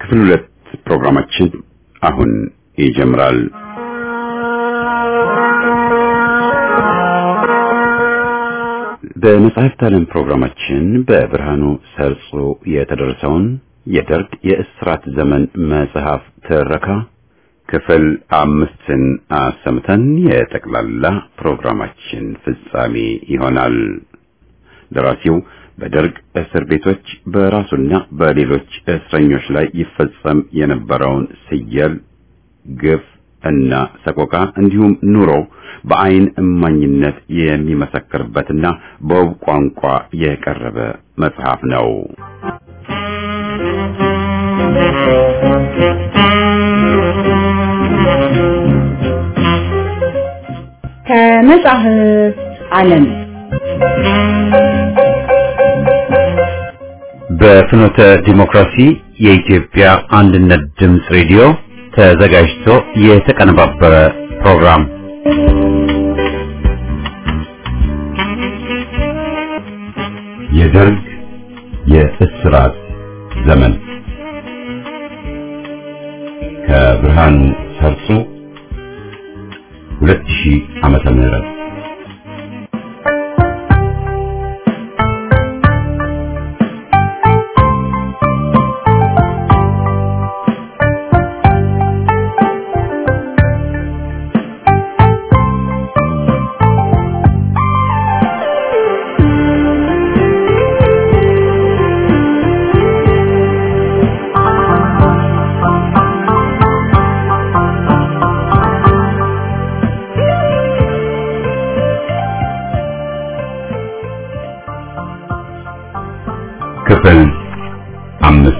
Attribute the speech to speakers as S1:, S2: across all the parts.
S1: ክፍል ሁለት ፕሮግራማችን አሁን ይጀምራል። በመጽሐፍት ዓለም ፕሮግራማችን በብርሃኑ ሰርጾ የተደረሰውን የደርግ የእስራት ዘመን መጽሐፍ ትረካ ክፍል አምስትን አሰምተን የጠቅላላ ፕሮግራማችን ፍጻሜ ይሆናል። ደራሲው በደርግ እስር ቤቶች በራሱና በሌሎች እስረኞች ላይ ይፈጸም የነበረውን ስየል፣ ግፍ እና ሰቆቃ እንዲሁም ኑሮ በአይን እማኝነት የሚመሰክርበትና በውብ ቋንቋ የቀረበ መጽሐፍ ነው።
S2: ከመጽሐፍ ዓለም
S1: በፍኖተ ዲሞክራሲ የኢትዮጵያ አንድነት ድምፅ ሬዲዮ ተዘጋጅቶ የተቀነባበረ ፕሮግራም የደርግ የእስራት ዘመን ከብርሃኑ ሰርጾ 2000 ዓመተ ምህረት ክፍል አምስት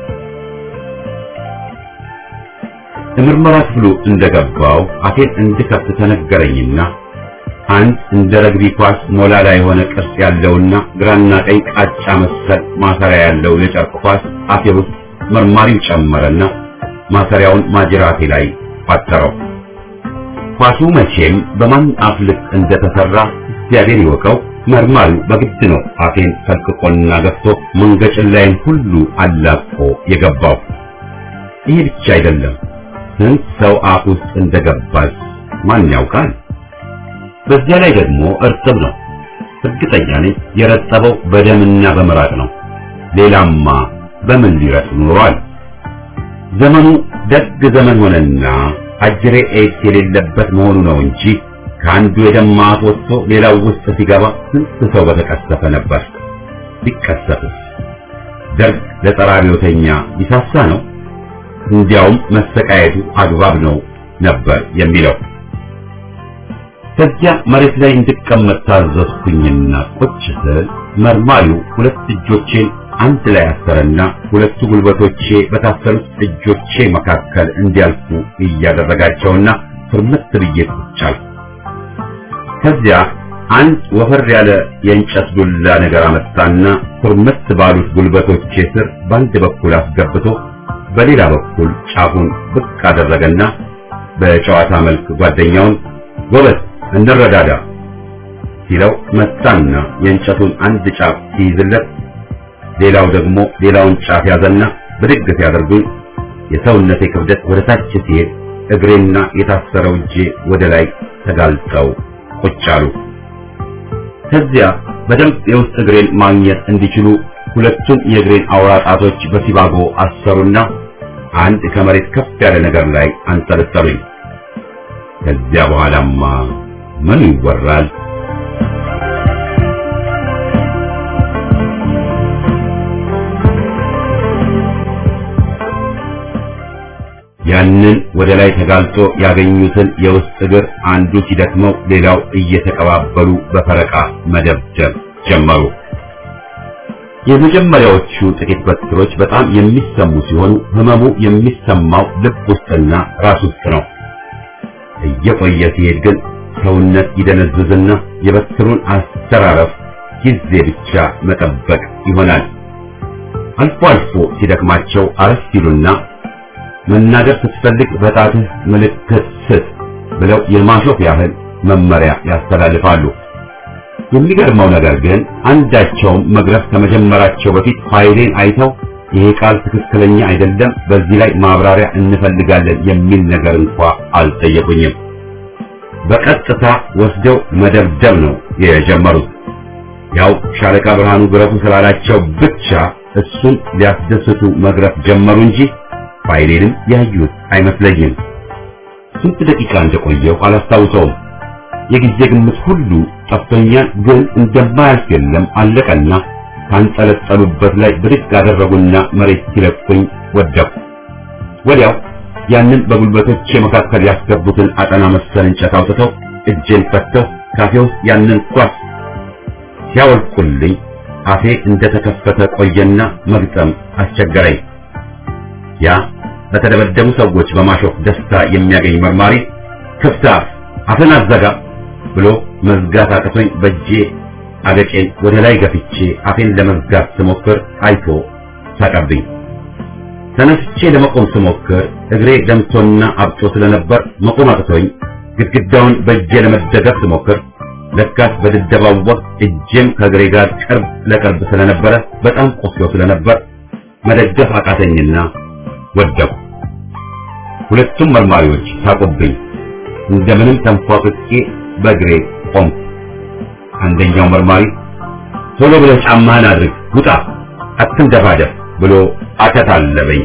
S1: የምርመራ ክፍሉ እንደገባው አፌን እንድከፍት ተነገረኝና አንድ እንደ ረግቢ ኳስ ሞላላ የሆነ ቅርጽ ያለውና ግራና ቀኝ ቃጫ መሰል ማሰሪያ ያለው የጨርቅ ኳስ አፌ ውስጥ መርማሪው ጨመረና ማሰሪያውን ማጅራቴ ላይ ቋጠረው። ኳሱ መቼም በማን አፍ ልክ እንደተሰራ እግዚአብሔር ይወቀው። መርማሪው በግድ ነው አፌን ፈልቅቆና ገፍቶ መንገጭን ላይን ሁሉ አላቆ የገባው። ይሄ ብቻ አይደለም፣ ስንት ሰው አፍ ውስጥ እንደገባች ማን ያውቃል? በዚያ ላይ ደግሞ እርጥብ ነው። እርግጠኛ ነኝ የረጠበው በደምና በምራቅ ነው። ሌላማ በምን ሊረጥ ኖሯል? ዘመኑ ደግ ዘመን ሆነና አጅሬ ኤድስ የሌለበት መሆኑ ነው እንጂ ከአንዱ የደማ አፍ ወጥቶ ሌላው ውስጥ ሲገባ ስንት ሰው በተቀሰፈ ነበር። ቢቀሰፍስ ደርግ ለጸረ አብዮተኛ ይሳሳ ነው? እንዲያውም መሰቃየቱ አግባብ ነው ነበር የሚለው። ከዚያ መሬት ላይ እንድቀመጥ ታዘዝኩኝና ቁጭ ስል መርማሪው ሁለት እጆቼን አንድ ላይ አሰረና ሁለቱ ጉልበቶቼ በታሰሩት እጆቼ መካከል እንዲያልፉ እያደረጋቸውና ፍርምት ብዬ ቁጭ አልኩ። ከዚያ አንድ ወፈር ያለ የእንጨት ዱላ ነገር አመጣና ኩርምት ባሉት ጉልበቶቼ ስር በአንድ በኩል አስገብቶ በሌላ በኩል ጫፉን ብቅ አደረገና በጨዋታ መልክ ጓደኛውን ጎበዝ እንረዳዳ ሲለው መጣና የእንጨቱን አንድ ጫፍ ሲይዝለት ሌላው ደግሞ ሌላውን ጫፍ ያዘና ብድግ ሲያደርጉኝ የሰውነቴ ክብደት ወደ ታች ሲሄድ እግሬና የታሰረው እጄ ወደ ላይ ተጋልጠው ቁጭ አሉ። ከዚያ በደንብ የውስጥ እግሬን ማግኘት እንዲችሉ ሁለቱን የእግሬን አውራ ጣቶች በሲባጎ አሰሩና አንድ ከመሬት ከፍ ያለ ነገር ላይ አንጠለጠሉኝ። ከዚያ በኋላማ ምን ይወራል? ያንን ወደ ላይ ተጋልጦ ያገኙትን የውስጥ እግር አንዱ ሲደክመው ሌላው እየተቀባበሉ በፈረቃ መደብደብ ጀመሩ። የመጀመሪያዎቹ ጥቂት በትሮች በጣም የሚሰሙ ሲሆኑ ህመሙ የሚሰማው ልብ ውስጥና ራስ ውስጥ ነው። እየቆየ ሲሄድ ግን ሰውነት ይደነዝዝና የበትሩን አስተራረፍ ጊዜ ብቻ መጠበቅ ይሆናል። አልፎ አልፎ ሲደክማቸው አረፍ ሲሉና መናገር ስትፈልግ በጣትህ ምልክት ስጥ ብለው የማሾፍ ያህል መመሪያ ያስተላልፋሉ። የሚገርመው ነገር ግን አንዳቸውም መግረፍ ከመጀመራቸው በፊት ፋይሌን አይተው ይሄ ቃል ትክክለኛ አይደለም፣ በዚህ ላይ ማብራሪያ እንፈልጋለን የሚል ነገር እንኳ አልጠየቁኝም። በቀጥታ ወስደው መደብደብ ነው የጀመሩት። ያው ሻለቃ ብርሃኑ ግረፉ ስላላቸው ብቻ እሱን ሊያስደስቱ መግረፍ ጀመሩ እንጂ ፋይሌንም ያዩት አይመስለኝም። ስንት ደቂቃ እንደቆየው አላስታውሰውም። የጊዜ ግምት ሁሉ ጠፍቶኛል። ግን እንደማያልፍ የለም አለቀና ካንጠለጠሉበት ላይ ብድግ አደረጉና መሬት ሲለቁኝ ወደቁ። ወዲያው ያንን በጉልበቶቼ መካከል ያስገቡትን አጠና መሰል እንጨት አውጥተው እጄን ፈተው ካፌ ውስጥ ያንን ኳስ ሲያወልቁልኝ አፌ እንደተከፈተ ቆየና መግጠም አስቸገረኝ። ያ በተደበደቡ ሰዎች በማሾፍ ደስታ የሚያገኝ መርማሪ ክፍት አፍ አፍን አዘጋ ብሎ መዝጋት አቅቶኝ በእጄ አገጬን ወደ ላይ ገፍቼ አፌን ለመዝጋት ስሞክር አይቶ ሳቀብኝ። ተነስቼ ለመቆም ስሞክር እግሬ ደምቶና አብጦ ስለነበር መቆም አቅቶኝ ግድግዳውን በእጄ ለመደገፍ ስሞክር ለካስ በድብደባው ወቅት እጄም ከእግሬ ጋር ቅርብ ለቅርብ ስለነበረ በጣም ቆስሎ ስለነበር መደገፍ አቃተኝና ወደቁ። ሁለቱም መርማሪዎች ሳቁብኝ። እንደምንም ተንፏቅቄ በእግሬ ቆምኩ። አንደኛው መርማሪ ቶሎ ብለህ ጫማህን አድርግ፣ ውጣ፣ አትንደፋደፍ ብሎ አከታለበኝ።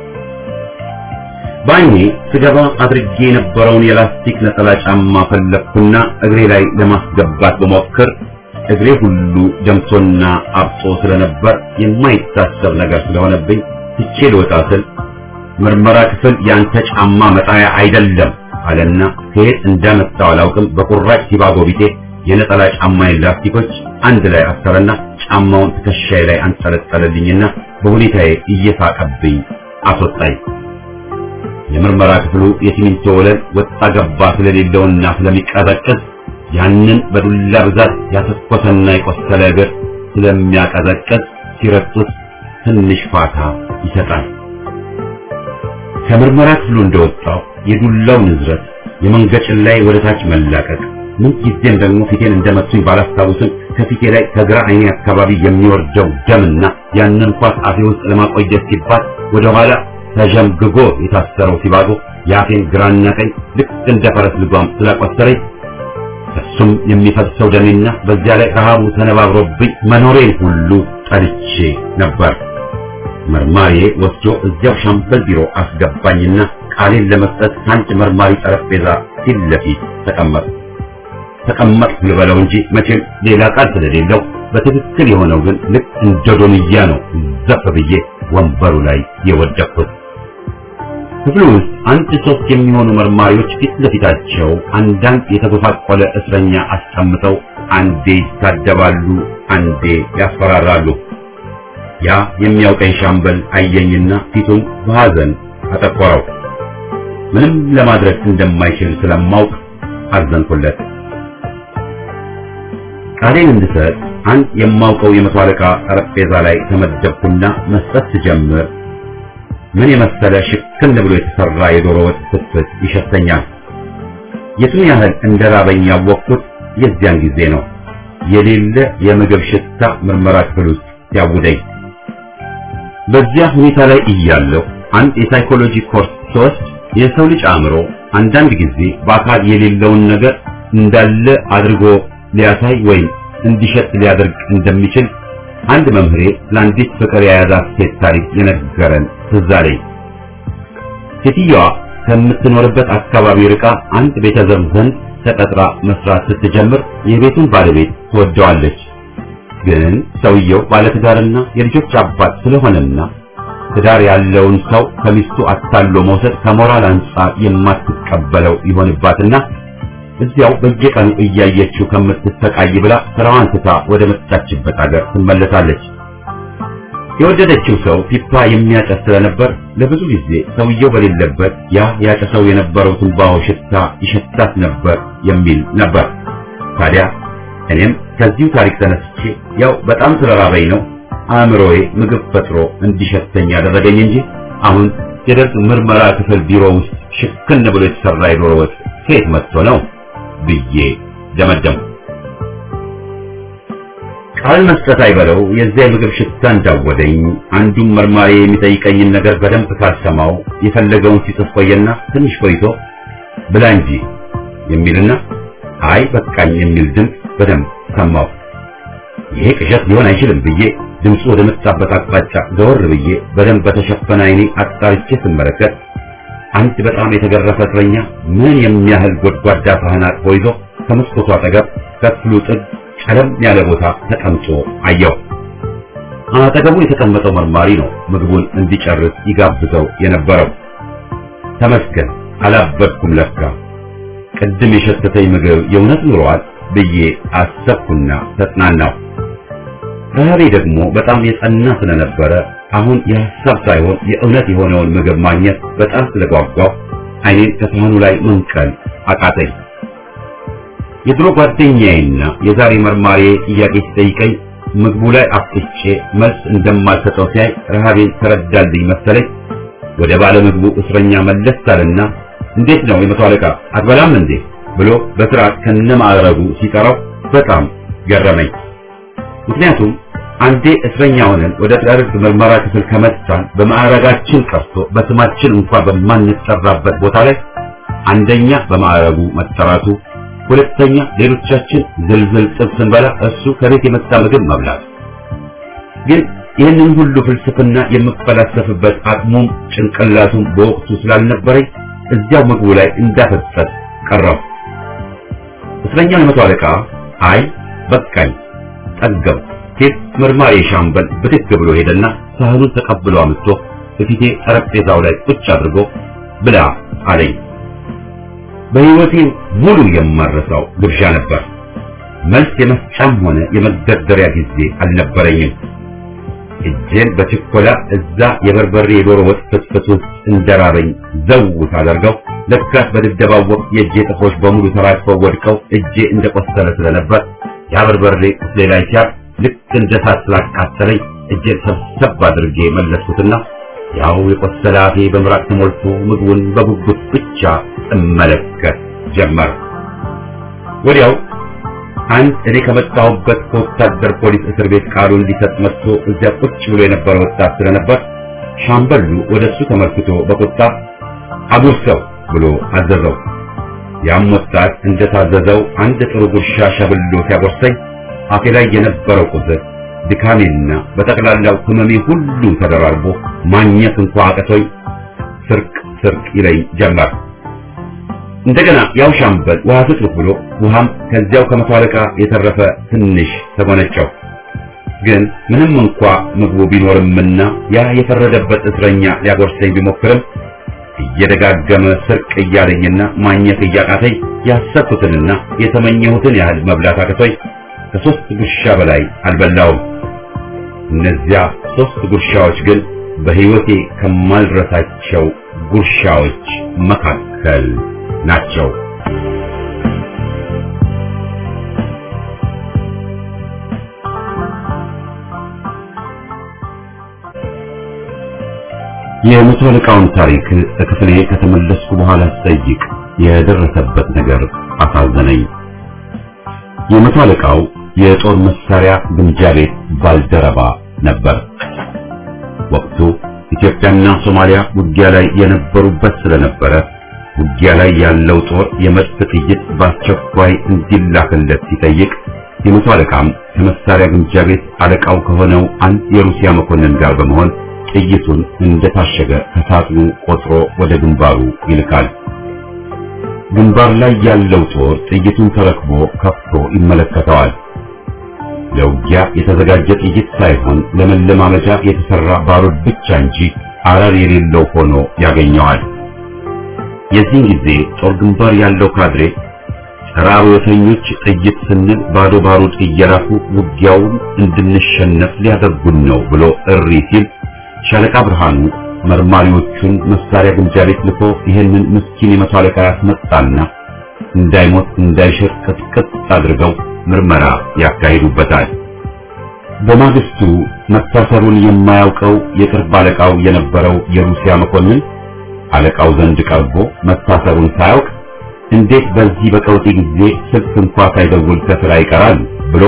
S1: ባኜ ስገባ አድርጌ የነበረውን የላስቲክ ነጠላ ጫማ ፈለግኩና እግሬ ላይ ለማስገባት በሞክር እግሬ ሁሉ ደምቶና አብጦ ስለነበር የማይታሰብ ነገር ስለሆነብኝ ትቼ ልወጣ ስል ምርመራ ክፍል ያንተ ጫማ መጣያ አይደለም አለና ከየት እንዳመጣው አላውቅም በቁራጭ ሲባጎ ቢጤ የነጠላ ጫማዬን ላስቲኮች አንድ ላይ አሰረና ጫማውን ትከሻዬ ላይ አንጠለጠለልኝና በሁኔታዬ እየሳቀብኝ አስወጣኝ። የምርመራ ክፍሉ የሲሚንቶ ወለል ወጣ ገባ ስለሌለውና ስለሚቀዘቅዝ ያንን በዱላ ብዛት ያተኮሰና የቆሰለ እግር ስለሚያቀዘቅዝ ሲረግጡት ትንሽ ፋታ ይሰጣል። ከምርመራ ክፍሉ እንደወጣው የዱላው ንዝረት የመንገጭን ላይ ወደ ታች መላቀቅ ምን ጊዜም ደግሞ ፊቴን እንደመቱኝ ባላስታውስም ከፊቴ ላይ ከግራ አይኔ አካባቢ የሚወርደው ደምና ያንን ኳስ አፌ ውስጥ ለማቆየት ሲባል ወደ ኋላ ተዠምግጎ የታሰረው ሲባጎ የአፌን ግራና ቀኝ ልክ እንደ ፈረስ ልጓም ስላቆሰረኝ እሱም የሚፈሰው ደሜና በዚያ ላይ ረሃቡ ተነባብሮብኝ መኖሬን ሁሉ ጠልቼ ነበር። መርማሪ ወስዶ እዚያው ሻምበል ቢሮ አስገባኝና ቃሌን ለመስጠት ከአንድ መርማሪ ጠረጴዛ ፊት ለፊት ተቀመጥ ተቀመጥ ልበለው እንጂ መቼም ሌላ ቃል ስለሌለው በትክክል የሆነው ግን ልክ እንደ ዶንያ ነው ዘፍ ብዬ ወንበሩ ላይ የወደቅኩት። ክፍሉ ውስጥ አንድ ሶስት የሚሆኑ መርማሪዎች ፊት ለፊታቸው አንዳንድ የተጎሳቆለ እስረኛ አስቀምጠው አንዴ ይሳደባሉ፣ አንዴ ያስፈራራሉ። ያ የሚያውቀኝ ሻምበል አየኝና ፊቱን በሐዘን አጠቆረው። ምንም ለማድረግ እንደማይችል ስለማውቅ አዘንኩለት። ቃሌን እንድሰጥ አንድ የማውቀው የመቶ አለቃ ጠረጴዛ ላይ ተመደብኩና መስጠት ስጀምር ምን የመሰለ ሽክን ብሎ የተሰራ የዶሮ ወጥ ፍትፍት ይሸተኛል። የቱን ያህል እንደራበኝ ያወቅኩት የዚያን ጊዜ ነው። የሌለ የምግብ ሽታ ምርመራ ክፍል ውስጥ ሲያውደኝ በዚያ ሁኔታ ላይ እያለሁ አንድ የሳይኮሎጂ ኮርስ ስወስድ የሰው ልጅ አእምሮ አንዳንድ ጊዜ በአካል የሌለውን ነገር እንዳለ አድርጎ ሊያሳይ ወይም እንዲሸጥ ሊያደርግ እንደሚችል አንድ መምህሬ ለአንዲት ፍቅር የያዛት ሴት ታሪክ የነገረን ትዝ አለኝ። ሴትየዋ ከምትኖርበት አካባቢ ርቃ አንድ ቤተዘብ ዘንድ ተቀጥራ መስራት ስትጀምር የቤቱን ባለቤት ትወደዋለች። ግን ሰውየው ባለትዳርና የልጆች አባት ስለሆነና ትዳር ያለውን ሰው ከሚስቱ አታሎ መውሰድ ከሞራል አንጻር የማትቀበለው ይሆንባትና እዚያው በየቀኑ እያየችው ከምትሰቃይ ብላ ስራዋን ትታ ወደ መጣችበት ሀገር ትመለሳለች። የወደደችው ሰው ፒፓ የሚያጨስ ስለነበር ለብዙ ጊዜ ሰውየው በሌለበት ያ ያጨሰው የነበረው ትንባሆ ሽታ ይሸታት ነበር የሚል ነበር። ታዲያ እኔም ከዚሁ ታሪክ ተነስቼ ያው በጣም ስለራበኝ ነው አእምሮዬ ምግብ ፈጥሮ እንዲሸተኝ ያደረገኝ እንጂ አሁን የደርግ ምርመራ ክፍል ቢሮ ውስጥ ሽክን ብሎ የተሰራ የዶሮ ወጥ ከየት መጥቶ ነው ብዬ ደመደምኩ። ቃል መስጠት አይበለው የዚያ የምግብ ሽታ እንዳወደኝ አንዱን መርማሪ የሚጠይቀኝን ነገር በደንብ ካልሰማው የፈለገውን ሲጽፍ ቆየና ትንሽ ቆይቶ ብላ እንጂ የሚልና አይ በቃኝ የሚል ድምፅ በደንብ ሰማሁ። ይሄ ቅዠት ሊሆን አይችልም ብዬ ድምፁ ወደ መጣበት አቅጣጫ ዘወር ብዬ በደንብ በተሸፈነ ዓይኔ አጣርቼ ስመለከት አንድ በጣም የተገረፈ እስረኛ ምን የሚያህል ጎድጓዳ ሳህን አቅፎ ይዞ ከመስኮቱ አጠገብ ከክፍሉ ጥግ ጨለም ያለ ቦታ ተቀምጦ አየው። አጠገቡ የተቀመጠው መርማሪ ነው ምግቡን እንዲጨርስ ይጋብዘው የነበረው። ተመስገን አላበድኩም ለካ ቅድም የሸተተኝ ምግብ የእውነት ኑሯል ብዬ አሰብኩና ተጽናናው። ረሃቤ ደግሞ በጣም የጸና ስለነበረ አሁን የሐሳብ ሳይሆን የእውነት የሆነውን ምግብ ማግኘት በጣም ስለጓጓው ዓይኔን ከሳህኑ ላይ መንቀል አቃተኝ። የድሮ ጓደኛዬና የዛሬ መርማሪ ጥያቄ ሲጠይቀኝ ምግቡ ላይ አፍጥጬ መልስ እንደማልሰጠው ሲያይ ረሃቤን ተረዳልኝ መሰለኝ። ወደ ባለ ምግቡ እስረኛ መለስ አለና እንዴት ነው የመቶ አለቃ አትበላም እንዴ ብሎ በስርዓት ከነማዕረጉ ሲጠራው በጣም ገረመኝ። ምክንያቱም አንዴ እስረኛ ሆነን ወደ ደርግ ምርመራ ክፍል ከመጣን በማዕረጋችን ቀርቶ በስማችን እንኳን በማንጠራበት ቦታ ላይ አንደኛ በማዕረጉ መጠራቱ፣ ሁለተኛ ሌሎቻችን ዝልዝል ጥብስ ስንበላ እሱ ከቤት የመጣ ምግብ መብላት። ግን ይህንን ሁሉ ፍልስፍና የምፈላሰፍበት አቅሙም ጭንቅላቱም በወቅቱ ስላልነበረኝ እዚያው ምግቡ ላይ እንዳፈጠጥ ቀረው። እስረኛው የመቶ አለቃ አይ በቃኝ ጠገብ ሴት መርማሪ ሻምበል ብድግ ብሎ ሄደና ሳህኑን ተቀብሎ አምጥቶ በፊቴ ጠረጴዛው ላይ ቁጭ አድርጎ ብላ አለኝ። በሕይወቴ ሙሉ የማረሳው ግብዣ ነበር። መልስ የመስጫም ሆነ የመደርደሪያ ጊዜ አልነበረኝም። እጄን በችኮላ እዛ የበርበሬ የዶሮ ወጥ ፍትፍት ውስጥ እንደራበኝ ዘው ሳደርገው ለካስ በድብደባው ወቅት የእጄ ጥፍሮች በሙሉ ተራግፈው ወድቀው እጄ እንደቆሰለ ስለነበር ያ በርበሬ ቁስሌ ላይ ሲያርፍ ልክ እንደ እሳት ስላቃጠለኝ እጄን ሰብሰብ አድርጌ መለስኩትና ያው የቆሰለ አፌ በምራቅ ተሞልቶ ምግቡን በጉጉት ብቻ እመለከት ጀመር። ወዲያው አንድ እኔ ከመጣሁበት ከወታደር ፖሊስ እስር ቤት ቃሉን ሊሰጥ መጥቶ እዚያ ቁጭ ብሎ የነበረ ወጣት ስለነበር ሻምበሉ ወደሱ ተመልክቶ በቁጣ አጉርሰው ብሎ አዘዘው። ያም ወጣት እንደታዘዘው አንድ ጥሩ ጉርሻ ሸብሎ ሲያጎርሰኝ አፌ ላይ የነበረው ቁስል ድካሜና በጠቅላላው ህመሜ ሁሉ ተደራርቦ ማግኘት እንኳ አቅቶኝ ስርቅ ስርቅ ይለኝ ጀመር። እንደገና ያው ሻምበል ውሃ ስጡት ብሎ ውሃም ከዚያው ከመቶ አለቃ የተረፈ ትንሽ ተጎነጨው። ግን ምንም እንኳ ምግቡ ቢኖርምና ያ የፈረደበት እስረኛ ሊያጎርሰኝ ቢሞክርም እየደጋገመ ስርቅ እያለኝና ማግኘት እያቃተኝ ያሰብኩትንና የተመኘሁትን ያህል መብላት አቅቶኝ ከሶስት ጉርሻ በላይ አልበላውም። እነዚያ ሶስት ጉርሻዎች ግን በሕይወቴ ከማልረሳቸው ጉርሻዎች መካከል ናቸው። የመቶ አለቃውን ታሪክ ክፍሌ ከተመለስኩ በኋላ ስጠይቅ የደረሰበት ነገር አሳዘነኝ። የመቶ አለቃው የጦር መሳሪያ ግምጃ ቤት ባልደረባ ነበር። ወቅቱ ኢትዮጵያና ሶማሊያ ውጊያ ላይ የነበሩበት ስለነበረ ውጊያ ላይ ያለው ጦር የመድፍ ጥይት በአስቸኳይ እንዲላክለት ሲጠይቅ የመቶ አለቃም ከመሳሪያ ግምጃ ቤት አለቃው ከሆነው አንድ የሩሲያ መኮንን ጋር በመሆን ጥይቱን እንደታሸገ ከሳጥኑ ቆጥሮ ወደ ግንባሩ ይልካል። ግንባር ላይ ያለው ጦር ጥይቱን ተረክቦ ከፍቶ ይመለከተዋል። ለውጊያ የተዘጋጀ ጥይት ሳይሆን ለመለማመጃ የተሰራ ባሩድ ብቻ እንጂ አረር የሌለው ሆኖ ያገኘዋል። የዚህን ጊዜ ጦር ግንባር ያለው ካድሬ ጸረ አብዮተኞች ጥይት ስንል ባዶ ባሩድ እየላኩ ውጊያውን እንድንሸነፍ ሊያደርጉን ነው ብሎ እሪ ሲል ሻለቃ ብርሃኑ መርማሪዎቹን መሳሪያ ግምጃ ቤት ልኮ ይህንን ምስኪን የመቶ አለቃ ያስመጣና እንዳይሞት እንዳይሽር ቅጥቅጥ አድርገው ምርመራ ያካሂዱበታል። በማግስቱ መታሰሩን የማያውቀው የቅርብ አለቃው የነበረው የሩሲያ መኮንን አለቃው ዘንድ ቀርቦ መታሰሩን ሳያውቅ እንዴት በዚህ በቀውጢ ጊዜ ስልክ እንኳ ሳይደውል ከስራ ይቀራል ብሎ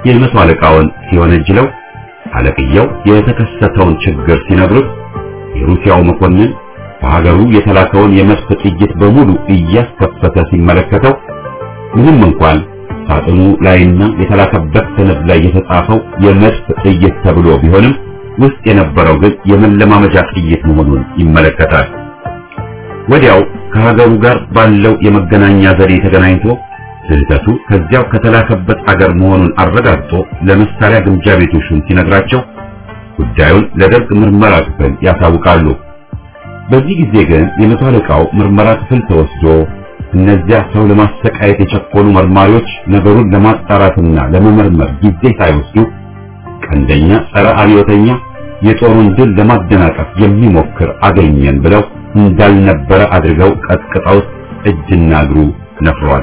S1: የመቶ አለቃውን ሲወነጅለው አለቅየው የተከሰተውን ችግር ሲነግሩት የሩሲያው መኮንን በሀገሩ የተላከውን የመድፍ ጥይት በሙሉ እያስከፈተ ሲመለከተው ምንም እንኳን ሳጥኑ ላይና የተላከበት ሰነድ ላይ የተጻፈው የመድፍ ጥይት ተብሎ ቢሆንም ውስጥ የነበረው ግን የመለማመጃ ጥይት መሆኑን ይመለከታል። ወዲያው ከሀገሩ ጋር ባለው የመገናኛ ዘዴ ተገናኝቶ ስህተቱ ከዚያው ከተላከበት አገር መሆኑን አረጋግጦ ለመሳሪያ ግምጃ ቤቱ ሹም ሲነግራቸው ጉዳዩን ለደርግ ምርመራ ክፍል ያሳውቃሉ። በዚህ ጊዜ ግን የመቶ አለቃው ምርመራ ክፍል ተወስዶ እነዚያ ሰው ለማሰቃየት የቸኮሉ መርማሪዎች ነገሩን ለማጣራትና ለመመርመር ጊዜ ሳይወስዱ ቀንደኛ ጸረ አብዮተኛ የጦሩን ድል ለማደናቀፍ የሚሞክር አገኘን ብለው እንዳልነበረ አድርገው ቀጥቅጠውት እጅና እግሩ ነፍሯል።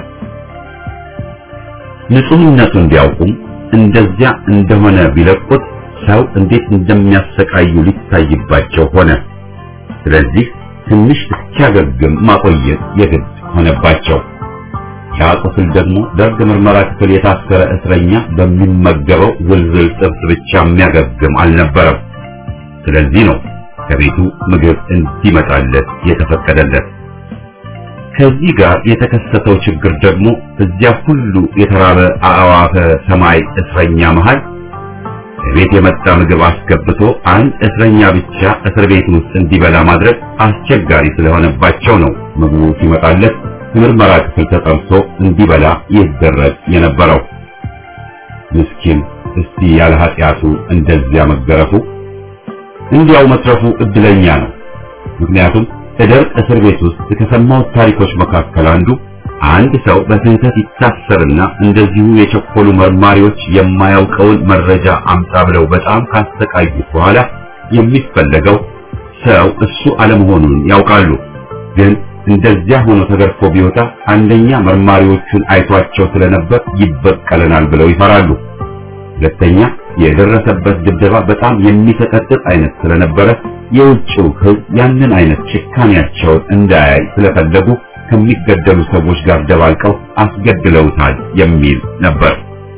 S1: ንጹህነቱን ቢያውቁም እንደዚያ እንደሆነ ቢለቁት ሰው እንዴት እንደሚያሰቃዩ ሊታይባቸው ሆነ። ስለዚህ ትንሽ እስኪያገግም ማቆየት የግድ ሆነባቸው። ያ ቁስል ደግሞ ደርግ ምርመራ ክፍል የታሰረ እስረኛ በሚመገበው ዝልዝል ጥብስ ብቻ የሚያገግም አልነበረም። ስለዚህ ነው ከቤቱ ምግብ እንዲመጣለት የተፈቀደለት። ከዚህ ጋር የተከሰተው ችግር ደግሞ እዚያ ሁሉ የተራበ አዕዋፈ ሰማይ እስረኛ መሃል ከቤት የመጣ ምግብ አስገብቶ አንድ እስረኛ ብቻ እስር ቤት ውስጥ እንዲበላ ማድረግ አስቸጋሪ ስለሆነባቸው ነው ምግቡ ሲመጣለት ምርመራ ክፍል ተጠርቶ እንዲበላ ይደረግ የነበረው። ምስኪን እስቲ ያለ ኃጢአቱ እንደዚያ መገረፉ እንዲያው መትረፉ እድለኛ ነው። ምክንያቱም እደርቅ እስር ቤት ውስጥ ከሰማሁት ታሪኮች መካከል አንዱ አንድ ሰው በስህተት ይታሰርና እንደዚሁ የቸኮሉ መርማሪዎች የማያውቀውን መረጃ አምጣ ብለው በጣም ካሰቃዩት በኋላ የሚፈለገው ሰው እሱ አለመሆኑን ያውቃሉ። ግን እንደዚያ ሆኖ ተገርፎ ቢወጣ አንደኛ መርማሪዎቹን አይቷቸው ስለነበር ይበቀለናል ብለው ይፈራሉ። ሁለተኛ የደረሰበት ድብደባ በጣም የሚሰቀጥጥ አይነት ስለነበረ የውጭው ሕዝብ ያንን አይነት ጭካኔያቸውን እንዳያይ ስለፈለጉ ከሚገደሉ ሰዎች ጋር ደባልቀው አስገድለውታል የሚል ነበር።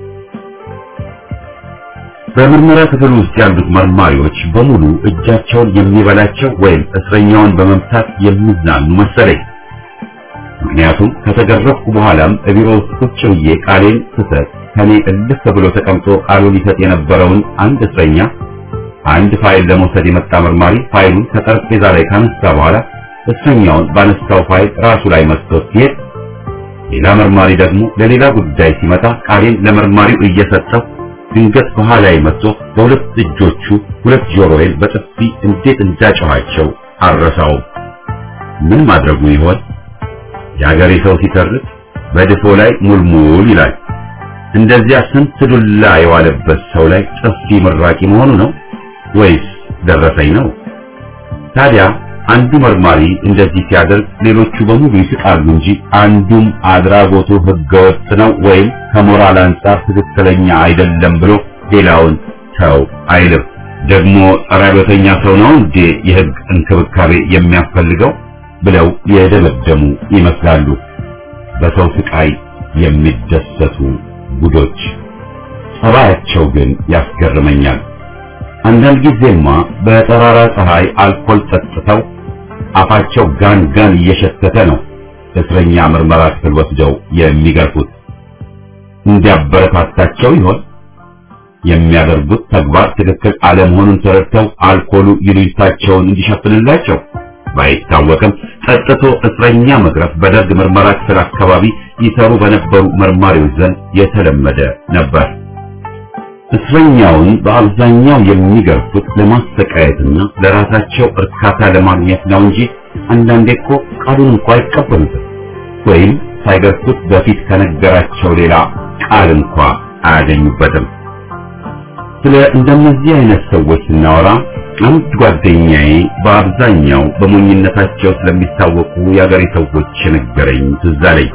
S1: በምርመራ ክፍል ውስጥ ያሉት መርማሪዎች በሙሉ እጃቸውን የሚበላቸው ወይም እስረኛውን በመምታት የሚዝናኑ መሰለኝ። ምክንያቱም ከተገረፍኩ በኋላም ቢሮ ውስጥ ቁጭ ብዬ ቃሌን ስሰጥ ከኔ እልፍ ብሎ ተቀምጦ ቃሉን ይሰጥ የነበረውን አንድ እስረኛ አንድ ፋይል ለመውሰድ የመጣ መርማሪ ፋይሉን ከጠረጴዛ ላይ ካነሳ በኋላ እስረኛውን ባነሳው ፋይል ራሱ ላይ መስቶት ሲሄድ ሌላ መርማሪ ደግሞ ለሌላ ጉዳይ ሲመጣ ቃሌን ለመርማሪው እየሰጠው ድንገት በኋላዬ መጥቶ በሁለት እጆቹ ሁለት ጆሮዬን በጥፊ እንዴት እንዳጨኋቸው አልረሳውም። ምን ማድረጉ ይሆን? የአገሬ ሰው ሲተርት በድፎ ላይ ሙልሙል ይላል። እንደዚያ ስንት ዱላ የዋለበት ሰው ላይ ጥፊ ምራቂ መሆኑ ነው ወይስ ደረሰኝ ነው? ታዲያ አንዱ መርማሪ እንደዚህ ሲያደርግ ሌሎቹ በሙሉ ይስቃሉ እንጂ አንዱም አድራጎቱ ህገወጥ ነው ወይም ከሞራል አንጻር ትክክለኛ አይደለም ብሎ ሌላውን ተው አይልም። ደግሞ ጸረ አብዮተኛ ሰው ነው እንዴ የህግ እንክብካቤ የሚያስፈልገው ብለው የደመደሙ ይመስላሉ። በሰው ስቃይ የሚደሰቱ ጉዶች። ጸባያቸው ግን ያስገርመኛል። አንዳንድ ጊዜማ በጠራራ ፀሐይ አልኮል ጠጥተው አፋቸው ጋን ጋን እየሸተተ ነው እስረኛ ምርመራ ክፍል ወስደው የሚገርፉት። እንዲያበረታታቸው ይሆን? የሚያደርጉት ተግባር ትክክል አለመሆኑን ተረድተው አልኮሉ ይሉኝታቸውን እንዲሸፍንላቸው ባይታወቅም ጠጥቶ እስረኛ መግረፍ በደርግ ምርመራ ክፍል አካባቢ ይሰሩ በነበሩ መርማሪዎች ዘንድ የተለመደ ነበር። እስረኛውን በአብዛኛው የሚገርፉት ለማሰቃየትና ለራሳቸው እርካታ ለማግኘት ነው እንጂ አንዳንዴ እኮ ቃሉን እንኳ አይቀበሉትም ወይም ሳይገርፉት በፊት ከነገራቸው ሌላ ቃል እንኳ አያገኙበትም። ስለ እንደነዚህ አይነት ሰዎች ስናወራ አንድ ጓደኛዬ በአብዛኛው በሞኝነታቸው ስለሚታወቁ የአገሬ ሰዎች የነገረኝ ትዝ አለኝ።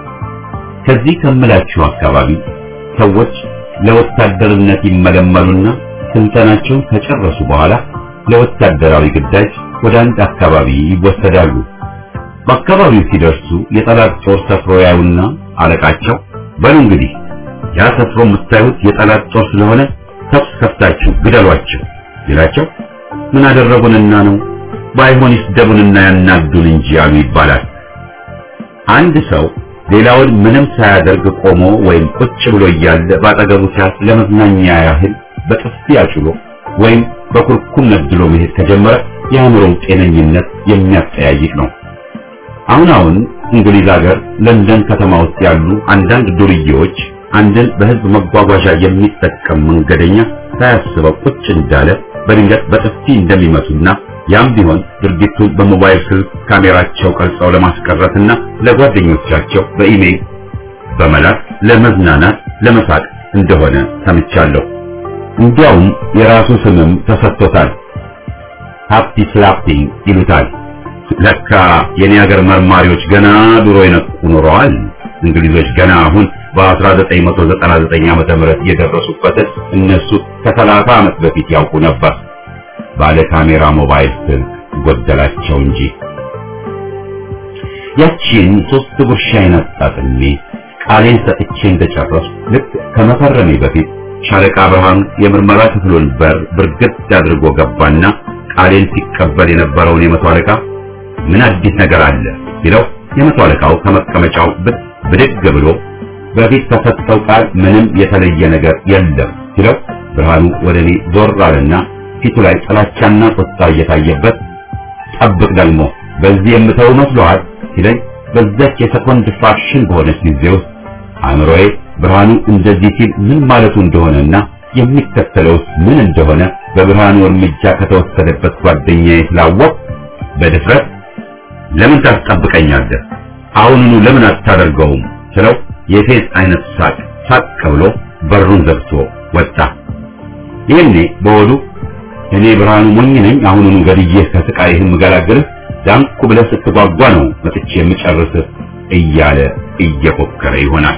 S1: ከዚህ ከምላችሁ አካባቢ ሰዎች ለወታደርነት ይመለመሉና ስልጠናቸውን ከጨረሱ በኋላ ለወታደራዊ ግዳጅ ወደ አንድ አካባቢ ይወሰዳሉ። በአካባቢው ሲደርሱ የጠላት ጦር ሰፍሮ ያዩና አለቃቸው በሉ እንግዲህ ያ ሰፍሮ የምታዩት የጠላት ጦር ስለሆነ ተኩስ ከፍታችሁ ግደሏቸው ሲላቸው ምን አደረጉንና ነው ባይሆን ይስደቡንና ያናዱን እንጂ አሉ ይባላል። አንድ ሰው ሌላውን ምንም ሳያደርግ ቆሞ ወይም ቁጭ ብሎ እያለ ባጠገቡ ሲያልፍ ለመዝናኛ ያህል በጥፊ አጭሎ ወይም በኩርኩም ነድሎ መሄድ ከጀመረ የአእምሮው ጤነኝነት የሚያጠያይቅ ነው። አሁን አሁን እንግሊዝ ሀገር ለንደን ከተማ ውስጥ ያሉ አንዳንድ ዱርዬዎች አንድን በህዝብ መጓጓዣ የሚጠቀም መንገደኛ ሳያስበው ቁጭ እንዳለ በድንገት በጥፊ እንደሚመቱና ያም ቢሆን ድርጊቱን በሞባይል ስልክ ካሜራቸው ቀርጸው ለማስቀረትና ለጓደኞቻቸው በኢሜይል በመላክ ለመዝናናት ለመሳቅ እንደሆነ ሰምቻለሁ። እንዲያውም የራሱ ስምም ተሰጥቶታል። ሃፒ ስላፒንግ ይሉታል። ለካ የኔ ሀገር መርማሪዎች ገና ድሮ የነቁ ኖረዋል። እንግሊዞች ገና አሁን በ1999 ዓመተ ምህረት የደረሱበትን እነሱ ከ30 ዓመት በፊት ያውቁ ነበር። ባለ ካሜራ ሞባይል ስልክ ጎደላቸው እንጂ። ያቺን ሶስት ጉርሻዬን አጣጥሜ ቃሌን ሰጥቼ እንደጨረስኩ ልክ ከመፈረሜ በፊት ሻለቃ ብርሃኑ የምርመራ ክፍሉን በር ብርግድ አድርጎ ገባና ቃሌን ሲቀበል የነበረውን የመቶ አለቃ ምን አዲስ ነገር አለ ሲለው የመቶ አለቃው ከመቀመጫው ብድግ ብሎ በፊት ከሰጠው ቃል ምንም የተለየ ነገር የለም ሲለው ብርሃኑ ወደ እኔ ዞር አለና ፊቱ ላይ ጥላቻና ቁጣ እየታየበት ጠብቅ ደግሞ በዚህ የምተው መስሎሃል ሲለኝ በዛች የሰኮንድ ፍራክሽን በሆነች ጊዜ ውስጥ አእምሮዬ ብርሃኑ እንደዚህ ሲል ምን ማለቱ እንደሆነና የሚከተለውስ ምን እንደሆነ በብርሃኑ እርምጃ ከተወሰደበት ጓደኛዬ ስላወቅ በድፍረት ለምን ታስጠብቀኛለህ? አሁኑኑ ለምን አታደርገውም? ስለው የፌዝ አይነት ሳቅ ሳቅ ብሎ በሩን ዘግቶ ወጣ። ይህኔ በወዱ እኔ ብርሃኑ ሞኝ ነኝ፣ አሁኑኑ ገድዬህ ከስቃይህ የምገላግልህ ዳንኩ ብለህ ስትጓጓ ነው መጥቼ የምጨርስህ እያለ እየፎከረ ይሆናል።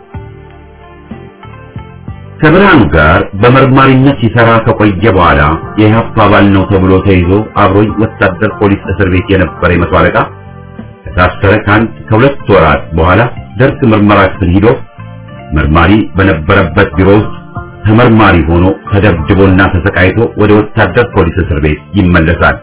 S1: ከብርሃኑ ጋር በመርማሪነት ሲሰራ ከቆየ በኋላ የኢህአፓ አባል ነው ተብሎ ተይዞ አብሮኝ ወታደር ፖሊስ እስር ቤት የነበረ የመቶ አለቃ ከታሰረ ከአንድ ከሁለት ወራት በኋላ ደርግ ምርመራ ክፍል ሂዶ መርማሪ በነበረበት ቢሮ ውስጥ ተመርማሪ ሆኖ ተደብድቦና ተሰቃይቶ ወደ ወታደር ፖሊስ እስር ቤት ይመለሳል።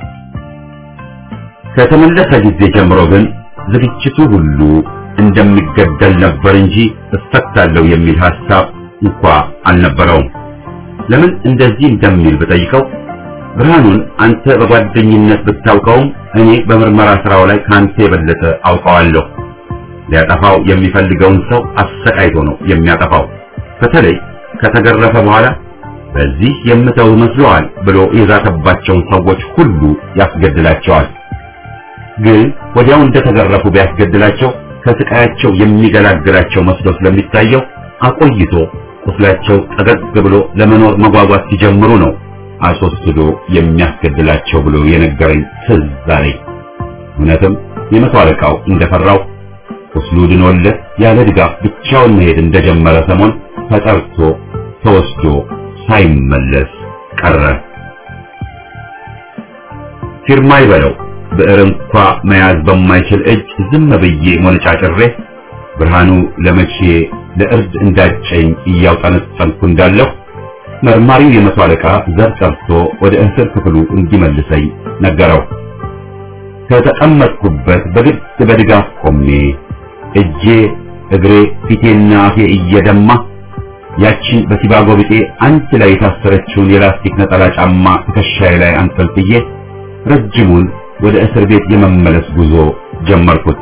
S1: ከተመለሰ ጊዜ ጀምሮ ግን ዝግጅቱ ሁሉ እንደሚገደል ነበር እንጂ እፈታለሁ የሚል ሐሳብ እንኳ አልነበረውም። ለምን እንደዚህ እንደሚል ብጠይቀው ብርሃኑን አንተ በጓደኝነት ብታውቀውም እኔ በምርመራ ስራው ላይ ካንተ የበለጠ አውቀዋለሁ። ሊያጠፋው የሚፈልገውን ሰው አሰቃይቶ ነው የሚያጠፋው። በተለይ ከተገረፈ በኋላ በዚህ የምተው መስሎሃል ብሎ የዛተባቸውን ሰዎች ሁሉ ያስገድላቸዋል። ግን ወዲያው እንደተገረፉ ቢያስገድላቸው ከስቃያቸው የሚገላግላቸው መስሎ ስለሚታየው አቆይቶ ቁስላቸው ጠገግ ብሎ ለመኖር መጓጓት ሲጀምሩ ነው አስወስዶ የሚያስገድላቸው ብሎ የነገረኝ ትዝ አለኝ። እውነትም የመቶ አለቃው እንደፈራው ቁስሉ ድኖለት ያለ ድጋፍ ብቻውን መሄድ እንደጀመረ ሰሞን ተጠርቶ ተወስዶ ሳይመለስ ቀረ። ፊርማ ይበለው ብዕር እንኳ መያዝ በማይችል እጅ ዝም ብዬ ሞነጫጭሬ ብርሃኑ ለመቼ ለእርድ እንዳጨኝ እያውጠነጠንኩ እንዳለሁ መርማሪው የመቶ አለቃ ዘር ጠርቶ ወደ እስር ክፍሉ እንዲመልሰኝ ነገረው። ከተቀመጥኩበት በግድ በድጋፍ ቆሜ እጄ፣ እግሬ፣ ፊቴና አፌ እየደማ ያቺን በሲባጎ ቢጤ አንድ ላይ የታሰረችውን የላስቲክ ነጠላ ጫማ ትከሻዬ ላይ አንጠልጥዬ ረጅሙን ወደ እስር ቤት የመመለስ ጉዞ ጀመርኩት።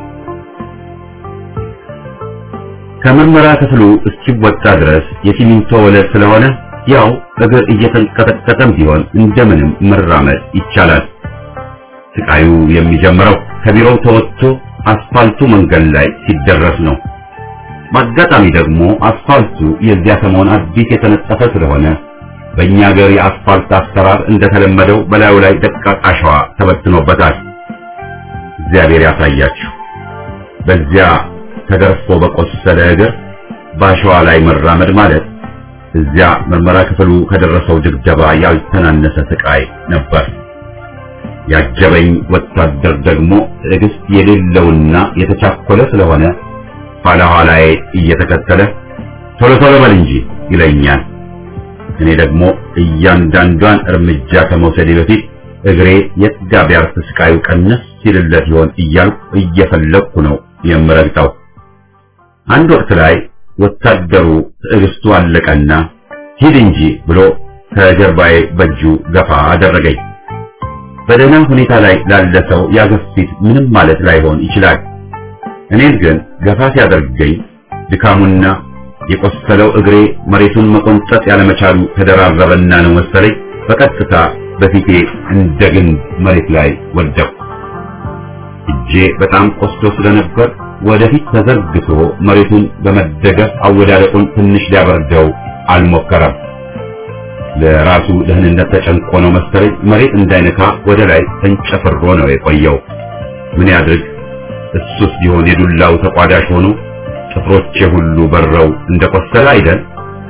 S1: ከምርመራ ክፍሉ እስኪወጣ ድረስ የሲሚንቶ ወለል ስለሆነ ያው እግር እየተንቀጠቀጠም ቢሆን እንደምንም መራመድ ይቻላል። ስቃዩ የሚጀምረው ከቢሮው ተወጥቶ አስፋልቱ መንገድ ላይ ሲደረስ ነው። በአጋጣሚ ደግሞ አስፋልቱ የዚያ ሰሞን አዲስ የተነጠፈ ስለሆነ በእኛ ሀገር የአስፋልት አሰራር እንደተለመደው በላዩ ላይ ደቃቅ አሸዋ ተበትኖበታል። እግዚአብሔር ያሳያችሁ። በዚያ ተገርፎ በቆሰለ እግር በአሸዋ ላይ መራመድ ማለት እዚያ ምርመራ ክፍሉ ከደረሰው ድብደባ ያልተናነሰ ስቃይ ነበር። ያጀበኝ ወታደር ደግሞ ትዕግስት የሌለውና የተቻኮለ ስለሆነ ኋላ ኋላዬ እየተከተለ ቶሎ ቶሎ በል እንጂ ይለኛል። እኔ ደግሞ እያንዳንዷን እርምጃ ከመውሰዴ በፊት እግሬ የት ጋ ቢያርፍ ስቃዩ ቀነስ ሲልለት ይሆን እያልኩ እየፈለግኩ ነው የምረግጠው። አንድ ወቅት ላይ ወታደሩ ትዕግስቱ አለቀና ሂድ እንጂ ብሎ ከጀርባዬ በእጁ ገፋ አደረገኝ። በደህና ሁኔታ ላይ ላለ ሰው ያገፊት ምንም ማለት ላይሆን ይችላል። እኔን ግን ገፋ ሲያደርገኝ ድካሙና የቆሰለው እግሬ መሬቱን መቆንጠጥ ያለመቻሉ ተደራረበና ነው መሰለኝ በቀጥታ በፊቴ እንደ ግንድ መሬት ላይ ወደቅሁ። እጄ በጣም ቆስሎ ስለነበር ወደፊት ተዘርግቶ መሬቱን በመደገፍ አወዳደቁን ትንሽ ሊያበርደው አልሞከረም። ለራሱ ደህንነት ተጨንቆ ነው መሰለኝ መሬት እንዳይነካ ወደ ላይ ተንጨፍሮ ነው የቆየው። ምን ያድርግ? እሱስ ቢሆን የዱላው ተቋዳሽ ሆኖ ጥፍሮቼ ሁሉ በረው እንደቆሰለ አይደል?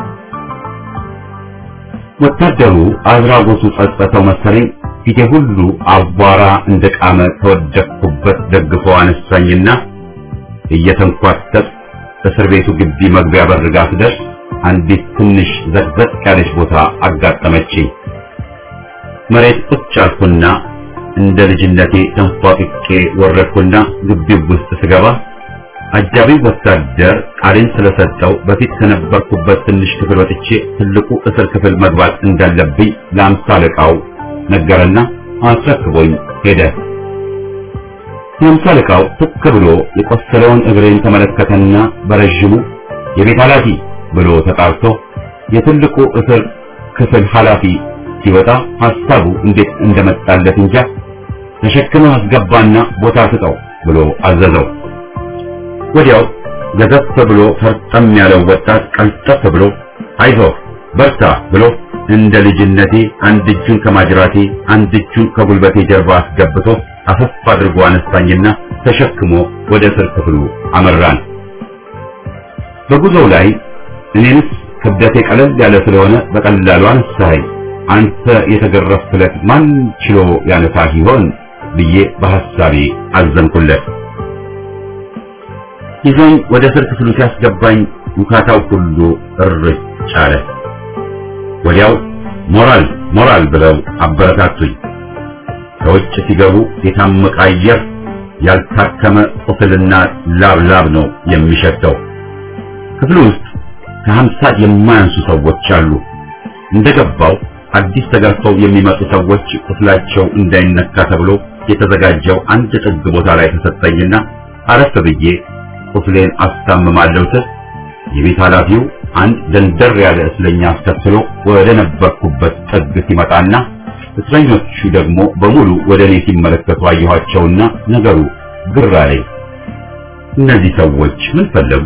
S1: ወታደሩ አድራጎቱ ጸጸተው መሰለኝ ፊቴ ሁሉ አቧራ እንደቃመ ከወደቅኩበት ደግፎ አነሳኝና እየተንኳተት እስር ቤቱ ግቢ መግቢያ በር ጋር ስደርስ አንዲት ትንሽ ዘቅዘቅ ያለች ቦታ አጋጠመችኝ። መሬት ቁጭ አልኩና እንደ ልጅነቴ ተንፏቅቄ ወረድኩና ግቢው ውስጥ ስገባ አጃቢ ወታደር ቃሌን ስለሰጠው በፊት ከነበርኩበት ትንሽ ክፍል ወጥቼ ትልቁ እስር ክፍል መግባት እንዳለብኝ ለአምሳ አለቃው ነገረና አስረክቦኝ ሄደ። የአምሳ አለቃው ትክ ብሎ የቆሰለውን እግሬን ተመለከተና በረዥሙ የቤት ኃላፊ ብሎ ተጣርቶ የትልቁ እስር ክፍል ኃላፊ ሲወጣ ሐሳቡ እንዴት እንደመጣለት እንጃ ተሸክመህ አስገባና ቦታ ስጠው ብሎ አዘዘው። ወዲያው ገዘፍ ብሎ ፈርጠም ያለው ወጣት ቀልጠፍ ብሎ አይዞህ በርታ ብሎ እንደ ልጅነቴ አንድ እጁን ከማጅራቴ አንድ እጁን ከጉልበቴ ጀርባ አስገብቶ አፈፍ አድርጎ አነሳኝና ተሸክሞ ወደ እስር ክፍሉ አመራን። በጉዞው ላይ እኔንስ ክብደቴ ቀለል ያለ ስለሆነ በቀላሉ አነሳኸኝ። አንተ የተገረፍክለት ማን ችሎ ያነሳህ ይሆን ብዬ በሐሳቤ አዘንኩለት። ይዞኝ ወደ እስር ክፍሉ ሲያስገባኝ ውካታው ሁሉ እርጭ አለ። ወዲያው ሞራል ሞራል ብለው አበረታቱኝ። ከውጭ ሲገቡ የታመቀ አየር ያልታከመ ቁስልና ላብ ላብ ነው የሚሸተው። ክፍሉ ውስጥ ከሀምሳ የማያንሱ ሰዎች አሉ። እንደገባው አዲስ ተገርፈው የሚመጡ ሰዎች ቁስላቸው እንዳይነካ ተብሎ የተዘጋጀው አንድ ጥግ ቦታ ላይ ተሰጠኝና አረፍ ብዬ ቁስሌን አስታምማለሁ ስል የቤት ኃላፊው አንድ ደንደር ያለ እስለኛ አስከትሎ ወደ ነበርኩበት ጥግ ሲመጣና እስረኞቹ ደግሞ በሙሉ ወደ እኔ ሲመለከቱ አየኋቸውና ነገሩ ግር አለኝ። እነዚህ ሰዎች ምን ፈለጉ?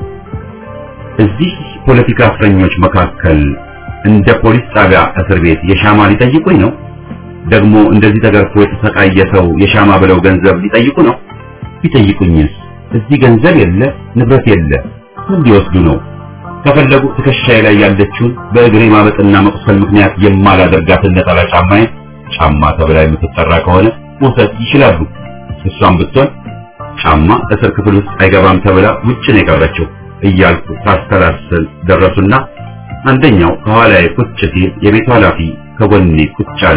S1: እዚህ ፖለቲካ እስረኞች መካከል እንደ ፖሊስ ጣቢያ እስር ቤት የሻማ ሊጠይቁኝ ነው? ደግሞ እንደዚህ ተገርፎ የተሰቃየ ሰው የሻማ ብለው ገንዘብ ሊጠይቁ ነው? ቢጠይቁኝስ እዚህ ገንዘብ የለ ንብረት የለ ምን ሊወስዱ ነው? ከፈለጉ ትከሻዬ ላይ ያለችውን በእግሬ ማበጥና መቁሰል ምክንያት የማላደርጋትን ነጠላ ጫማዬ ጫማ ተብላ የምትጠራ ከሆነ መውሰድ ይችላሉ። እሷም ብትሆን ጫማ እስር ክፍል ውስጥ አይገባም ተብላ ውጭ ነው የቀረችው እያልኩ ሳስተላስል ደረሱና አንደኛው ከኋላዬ ቁጭ ሲል የቤቱ ኃላፊ ከጎኔ ቁጭ አለ።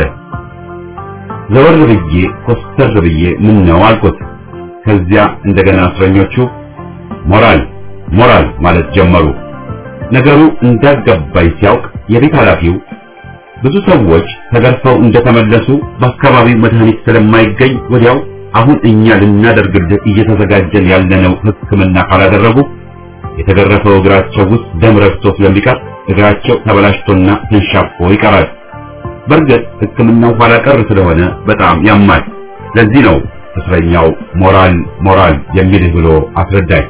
S1: ዘወር ብዬ ኮስተር ብዬ ምን ነው አልኩት። ከዚያ እንደገና እስረኞቹ ሞራል ሞራል ማለት ጀመሩ። ነገሩ እንዳልገባኝ ሲያውቅ የቤት ኃላፊው ብዙ ሰዎች ተገርፈው እንደተመለሱ በአካባቢው መድኃኒት ስለማይገኝ ወዲያው አሁን እኛ ልናደርግልህ እየተዘጋጀን ያለነው ሕክምና ካላደረጉ የተገረፈው እግራቸው ውስጥ ደም ረግቶ ስለሚቀር እግራቸው ተበላሽቶና ተንሻፎ ይቀራል። በእርግጥ ሕክምናው ኋላ ቀር ስለሆነ በጣም ያማል። ለዚህ ነው እስረኛው ሞራል ሞራል የሚልህ ብሎ አስረዳኝ።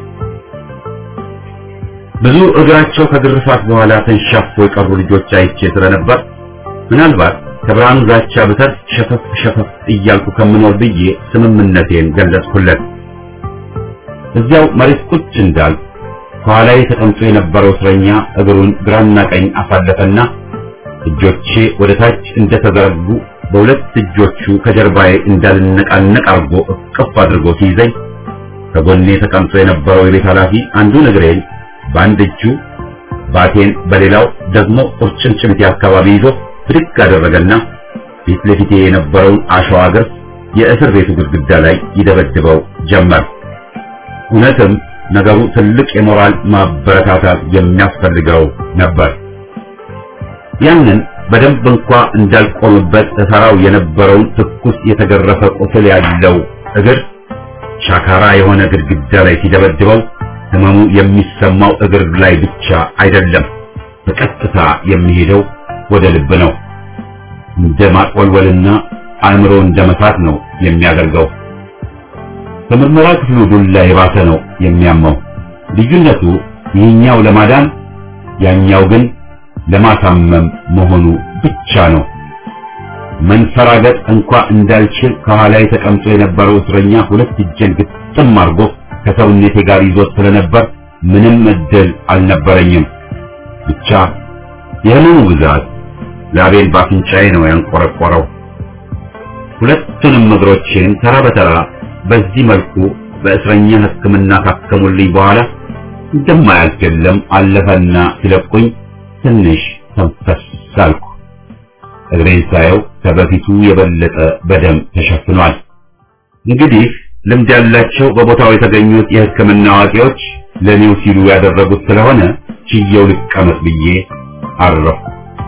S1: ብዙ እግራቸው ከግርፋት በኋላ ተንሻፎ የቀሩ ልጆች አይቼ ስለነበር ምናልባት ከብርሃኑ ዛቻ ብተርፍ ሸፈፍ ሸፈፍ እያልኩ ከምኖር ብዬ ስምምነቴን ገለጽኩለት። እዚያው መሬት ቁጭ እንዳል ከኋላዬ ተቀምጦ የነበረው እስረኛ እግሩን ግራና ቀኝ አሳለፈና እጆቼ ወደ ታች እንደተዘረጉ በሁለት እጆቹ ከጀርባዬ እንዳልነቃነቅ አርጎ እቅፍ አድርጎ ሲይዘኝ ከጎኔ ተቀምጦ የነበረው የቤት ኃላፊ አንዱን እግሬን በአንድ እጁ ባቴን በሌላው ደግሞ ቁርጭምጭሚቴ አካባቢ ይዞ ብድግ አደረገና ፊት ለፊቴ የነበረውን አሸዋ ግርፍ የእስር ቤቱ ግድግዳ ላይ ይደበድበው ጀመር። እውነትም ነገሩ ትልቅ የሞራል ማበረታታት የሚያስፈልገው ነበር። ያንን በደንብ እንኳ እንዳልቆምበት እሰራው የነበረውን ትኩስ የተገረፈ ቁስል ያለው እግር ሻካራ የሆነ ግድግዳ ላይ ሲደበድበው ህመሙ የሚሰማው እግር ላይ ብቻ አይደለም፣ በቀጥታ የሚሄደው ወደ ልብ ነው። እንደ ማቆልወልና አእምሮ እንደ መሳት ነው የሚያደርገው። በምርመራ ክፍሉ ዱላ የባሰ ነው የሚያመው። ልዩነቱ ይህኛው ለማዳን ያኛው ግን ለማሳመም መሆኑ ብቻ ነው። መንፈራገጥ እንኳ እንዳልችል ከኋላ ተቀምጦ የነበረው እስረኛ ሁለት እጄን ግጥም አድርጎ ከሰውነቴ ጋር ይዞት ስለነበር ምንም እድል አልነበረኝም። ብቻ የህመሙ ብዛት ላቤን ባፍንጫዬ ነው ያንቆረቆረው። ሁለቱንም እግሮቼን ተራ በተራ በዚህ መልኩ በእስረኛ ሕክምና ካከሙልኝ በኋላ እንደማያልፍ የለም አለፈና ሲለቁኝ ትንሽ ተንፈስ አልኩ። እግሬን ሳየው ከበፊቱ የበለጠ በደም ተሸፍኗል። እንግዲህ ልምድ ያላቸው በቦታው የተገኙት የሕክምና አዋቂዎች ለኔው ሲሉ ያደረጉት ስለሆነ ችየው ልቀመጥ ብዬ አረፍኩ።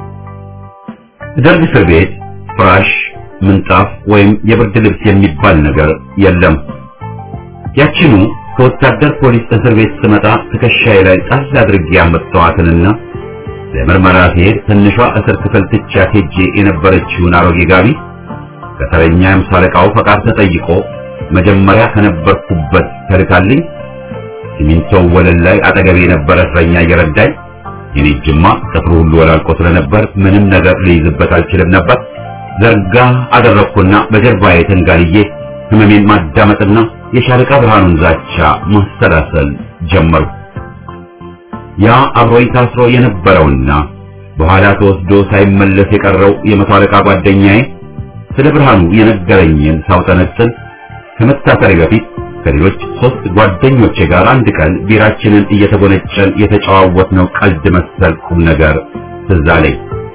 S1: ደርግ እስር ቤት ፍራሽ፣ ምንጣፍ ወይም የብርድ ልብስ የሚባል ነገር የለም። ያችኑ ከወታደር ፖሊስ እስር ቤት ስመጣ ትከሻዬ ላይ ጣል አድርጌ ያመጣኋትንና ለምርመራ ሲሄድ ትንሿ እስር ክፍል ትቻት ሄጄ የነበረችውን አሮጌ ጋቢ ከተረኛ የአምሳ አለቃው ፈቃድ ተጠይቆ መጀመሪያ ከነበርኩበት ተልካልኝ ሲሚንቶው ወለል ላይ አጠገቤ የነበረ እስረኛ እየረዳኝ የኔ ጅማ ጥፍሩ ሁሉ ወላልቆ ስለነበር ምንም ነገር ልይዝበት አልችልም ነበር። ዘርጋ አደረግኩና በጀርባዬ ተንጋልዬ ህመሜን ማዳመጥና የሻለቃ ብርሃኑን ዛቻ ማሰላሰል ጀመርኩ። ያ አብሮኝ ታስሮ የነበረውና በኋላ ተወስዶ ሳይመለስ የቀረው የመቶ አለቃ ጓደኛዬ ስለ ብርሃኑ የነገረኝን ሳውጠነጥን ከመታሰሪ በፊት ከሌሎች ሶስት ጓደኞቼ ጋር አንድ ቀን ቢራችንን እየተጎነጨን የተጨዋወትነው ቀልድ መሰል ቁም ነገር ትዝ አለኝ።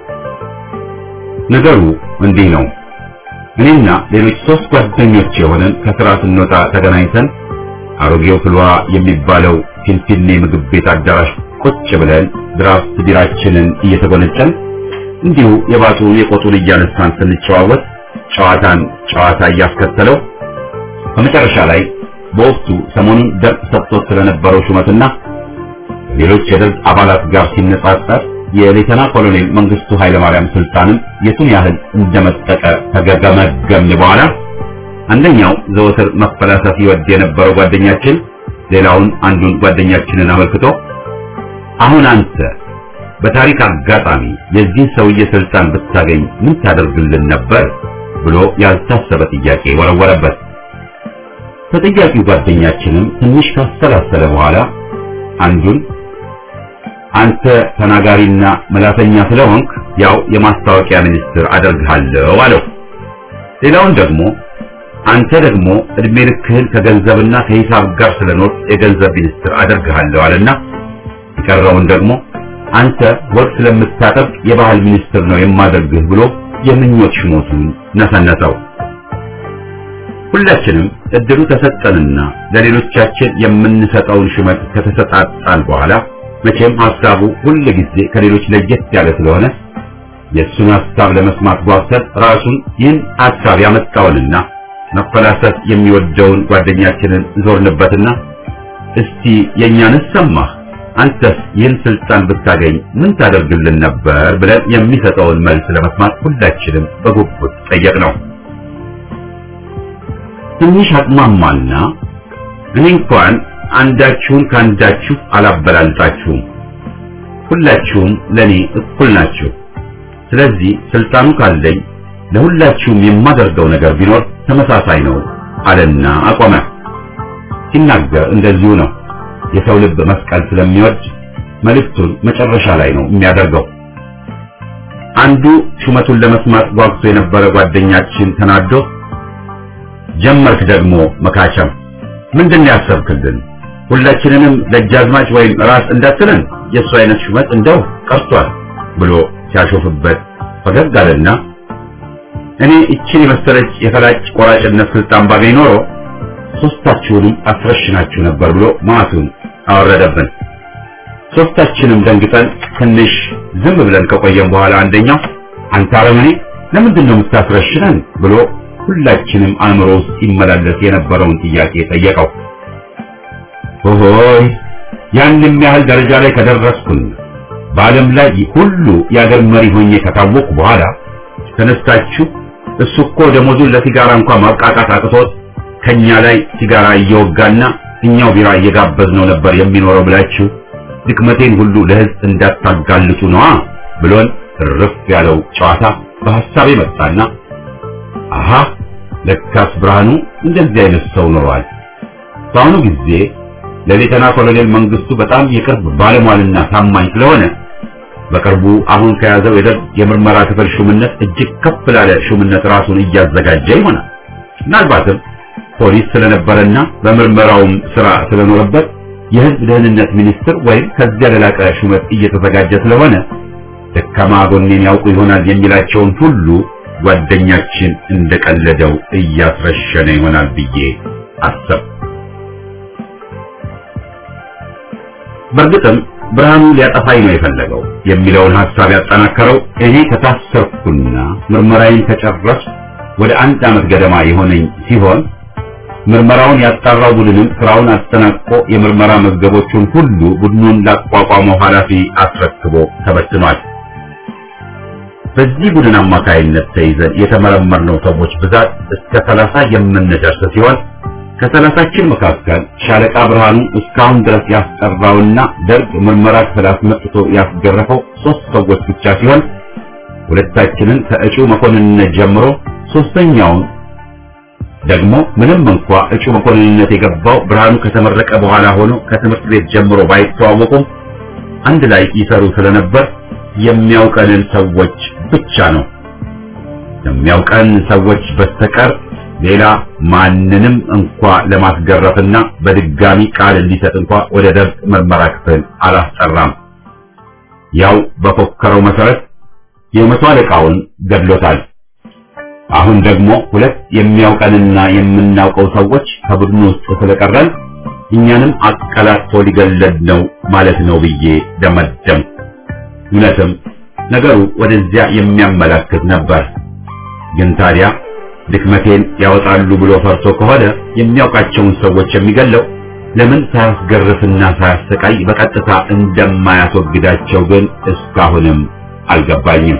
S1: ነገሩ እንዲህ ነው። እኔና ሌሎች ሶስት ጓደኞች የሆነን ከስራ ስንወጣ ተገናኝተን አሮጌው ፍልዋ የሚባለው ፊንፊኔ ምግብ ቤት አዳራሽ ቁጭ ብለን ድራፍት ቢራችንን እየተጎነጨን እንዲሁ የባጡ የቆጡን እያነሳን ስንጨዋወት ጨዋታን ጨዋታ እያስከተለው በመጨረሻ ላይ በወቅቱ ሰሞኑን ደርግ ሰጥቶት ስለነበረው ሹመትና ሌሎች የደርግ አባላት ጋር ሲነጻጸር የሌተና ኮሎኔል መንግስቱ ኃይለማርያም ስልጣንም የቱን ያህል እንደመጠቀ ከገመገምን በኋላ አንደኛው ዘወትር መፈላሰፍ ይወድ የነበረው ጓደኛችን ሌላውን አንዱን ጓደኛችንን አመልክቶ አሁን አንተ በታሪክ አጋጣሚ የዚህ ሰውዬ ስልጣን ብታገኝ ምን ታደርግልን ነበር ብሎ ያልታሰበ ጥያቄ ወረወረበት። ተጠያቂው ጓደኛችንም ትንሽ ካሰላሰለ በኋላ አንዱን አንተ ተናጋሪና መላተኛ ስለሆንክ ያው የማስታወቂያ ሚኒስትር አደርግሃለሁ አለው። ሌላውን ደግሞ አንተ ደግሞ እድሜ ልክህን ከገንዘብና ከሂሳብ ጋር ስለኖር የገንዘብ ሚኒስትር አደርግሃለሁ አለና የቀረውን ደግሞ አንተ ወርቅ ስለምታጠብቅ የባህል ሚኒስትር ነው የማደርግህ ብሎ የምኞት ሽሞቱን ነሰነሰው። ሁላችንም እድሉ ተሰጠንና ለሌሎቻችን የምንሰጠውን ሹመት ከተሰጣጣን በኋላ መቼም ሐሳቡ ሁል ጊዜ ከሌሎች ለየት ያለ ስለሆነ የእሱን ሐሳብ ለመስማት ጓጉተን ራሱን ይህን ሐሳብ ያመጣውንና መፈላሰፍ የሚወደውን ጓደኛችንን ዞርንበትና እስቲ የእኛንስ ሰማህ አንተስ ይህን ስልጣን ብታገኝ ምን ታደርግልን ነበር ብለን የሚሰጠውን መልስ ለመስማት ሁላችንም በጉጉት ጠየቅነው። ትንሽ አቅማማና እኔ እንኳን አንዳችሁን ከአንዳችሁ አላበላልጣችሁም፣ ሁላችሁም ለኔ እኩል ናችሁ። ስለዚህ ስልጣኑ ካለኝ ለሁላችሁም የማደርገው ነገር ቢኖር ተመሳሳይ ነው አለና አቆመ። ሲናገር እንደዚሁ ነው። የሰው ልብ መስቀል ስለሚወድ መልእክቱን መጨረሻ ላይ ነው የሚያደርገው። አንዱ ሹመቱን ለመስማት ጓጉቶ የነበረ ጓደኛችን ተናዶ ጀመርክ ደግሞ መካቸም፣ ምንድን ያሰብክልን? ሁላችንንም ደጃዝማች ወይም ራስ እንዳትለን የእሱ አይነት ሹመት እንደው ቀርቷል ብሎ ሲያሾፍበት ፈገግ አለና እኔ እችን የመሰለች የፈላጭ ቆራጭነት ስልጣን ባገኝ ኖሮ ሶስታችሁንም አስረሽናችሁ ነበር ብሎ ማቱን አወረደብን። ሶስታችንም ደንግጠን ትንሽ ዝም ብለን ከቆየን በኋላ አንደኛው አንተ አረመኔ ለምንድን ነው የምታስረሽነን ብሎ ሁላችንም አእምሮ ውስጥ ይመላለስ የነበረውን ጥያቄ ጠየቀው። ሆሆይ ያንም ያህል ደረጃ ላይ ከደረስኩን በዓለም ላይ ሁሉ የአገር መሪ ሆኜ ከታወቅኩ በኋላ ተነስታችሁ እሱ እኮ ደሞዙን ለሲጋራ እንኳን ማብቃቃት አቅቶት ከኛ ላይ ሲጋራ እየወጋና እኛው ቢራ እየጋበዝነው ነበር የሚኖረው ብላችሁ ድክመቴን ሁሉ ለሕዝብ እንዳታጋልጡ ነዋ ብሎን እርፍ ያለው ጨዋታ በሐሳቤ መጣና አሃ ለካስ ብርሃኑ እንደዚህ አይነት ሰው ኖሯል። በአሁኑ ጊዜ ለሌተና ኮሎኔል መንግስቱ በጣም የቅርብ ባለሟልና ታማኝ ስለሆነ በቅርቡ አሁን ከያዘው የደርግ የምርመራ ክፍል ሹምነት እጅግ ከፍ ላለ ሹምነት ራሱን እያዘጋጀ ይሆናል። ምናልባትም ፖሊስ ስለነበረና በምርመራውም ስራ ስለኖረበት የህዝብ ደህንነት ሚኒስትር ወይም ከዚያ ለላቀ ሹመት እየተዘጋጀ ስለሆነ ደካማ ጎኔን ያውቁ ይሆናል የሚላቸውን ሁሉ ጓደኛችን እንደቀለደው እያስረሸነ ይሆናል ብዬ አሰብ። በእርግጥም ብርሃኑ ሊያጠፋኝ ነው የፈለገው የሚለውን ሐሳብ ያጠናከረው እኔ ከታሰርኩና ምርመራዬን ከጨረስኩ ወደ አንድ ዓመት ገደማ የሆነኝ ሲሆን ምርመራውን ያጣራው ቡድንም ስራውን አጠናቆ የምርመራ መዝገቦቹን ሁሉ ቡድኑን ላቋቋመው ኃላፊ አስረክቦ ተበትኗል። በዚህ ቡድን አማካይነት ተይዘን የተመረመርነው ሰዎች ብዛት እስከ ሰላሳ የምንደርስ ሲሆን ከሰላሳችን መካከል ሻለቃ ብርሃኑ እስካሁን ድረስ ያስጠራውና ደርግ ምርመራ ክፍል አስመጥቶ ያስገረፈው ሶስት ሰዎች ብቻ ሲሆን ሁለታችንን ከእጩ መኮንንነት ጀምሮ ሶስተኛውን ደግሞ ምንም እንኳ እጩ መኮንንነት የገባው ብርሃኑ ከተመረቀ በኋላ ሆኖ ከትምህርት ቤት ጀምሮ ባይተዋወቁም አንድ ላይ ይሰሩ ስለነበር የሚያውቀንን ሰዎች ብቻ ነው። የሚያውቀን ሰዎች በስተቀር ሌላ ማንንም እንኳ ለማስገረፍና በድጋሚ ቃል እንዲሰጥ እንኳ ወደ ደርግ ምርመራ ክፍል አላስጠራም። ያው በፎከረው መሰረት የመቶ አለቃውን ገድሎታል። አሁን ደግሞ ሁለት የሚያውቀንና የምናውቀው ሰዎች ከቡድኑ ውስጥ ስለቀረን እኛንም አቀላጥፎ ሊገለድ ነው ማለት ነው ብዬ ደመደም። እውነትም ነገሩ ወደዚያ የሚያመላክት ነበር። ግን ታዲያ ድክመቴን ያወጣሉ ብሎ ፈርቶ ከሆነ የሚያውቃቸውን ሰዎች የሚገለው ለምን ሳያስገርፍና ሳያሰቃይ በቀጥታ እንደማያስወግዳቸው ግን እስካሁንም አልገባኝም።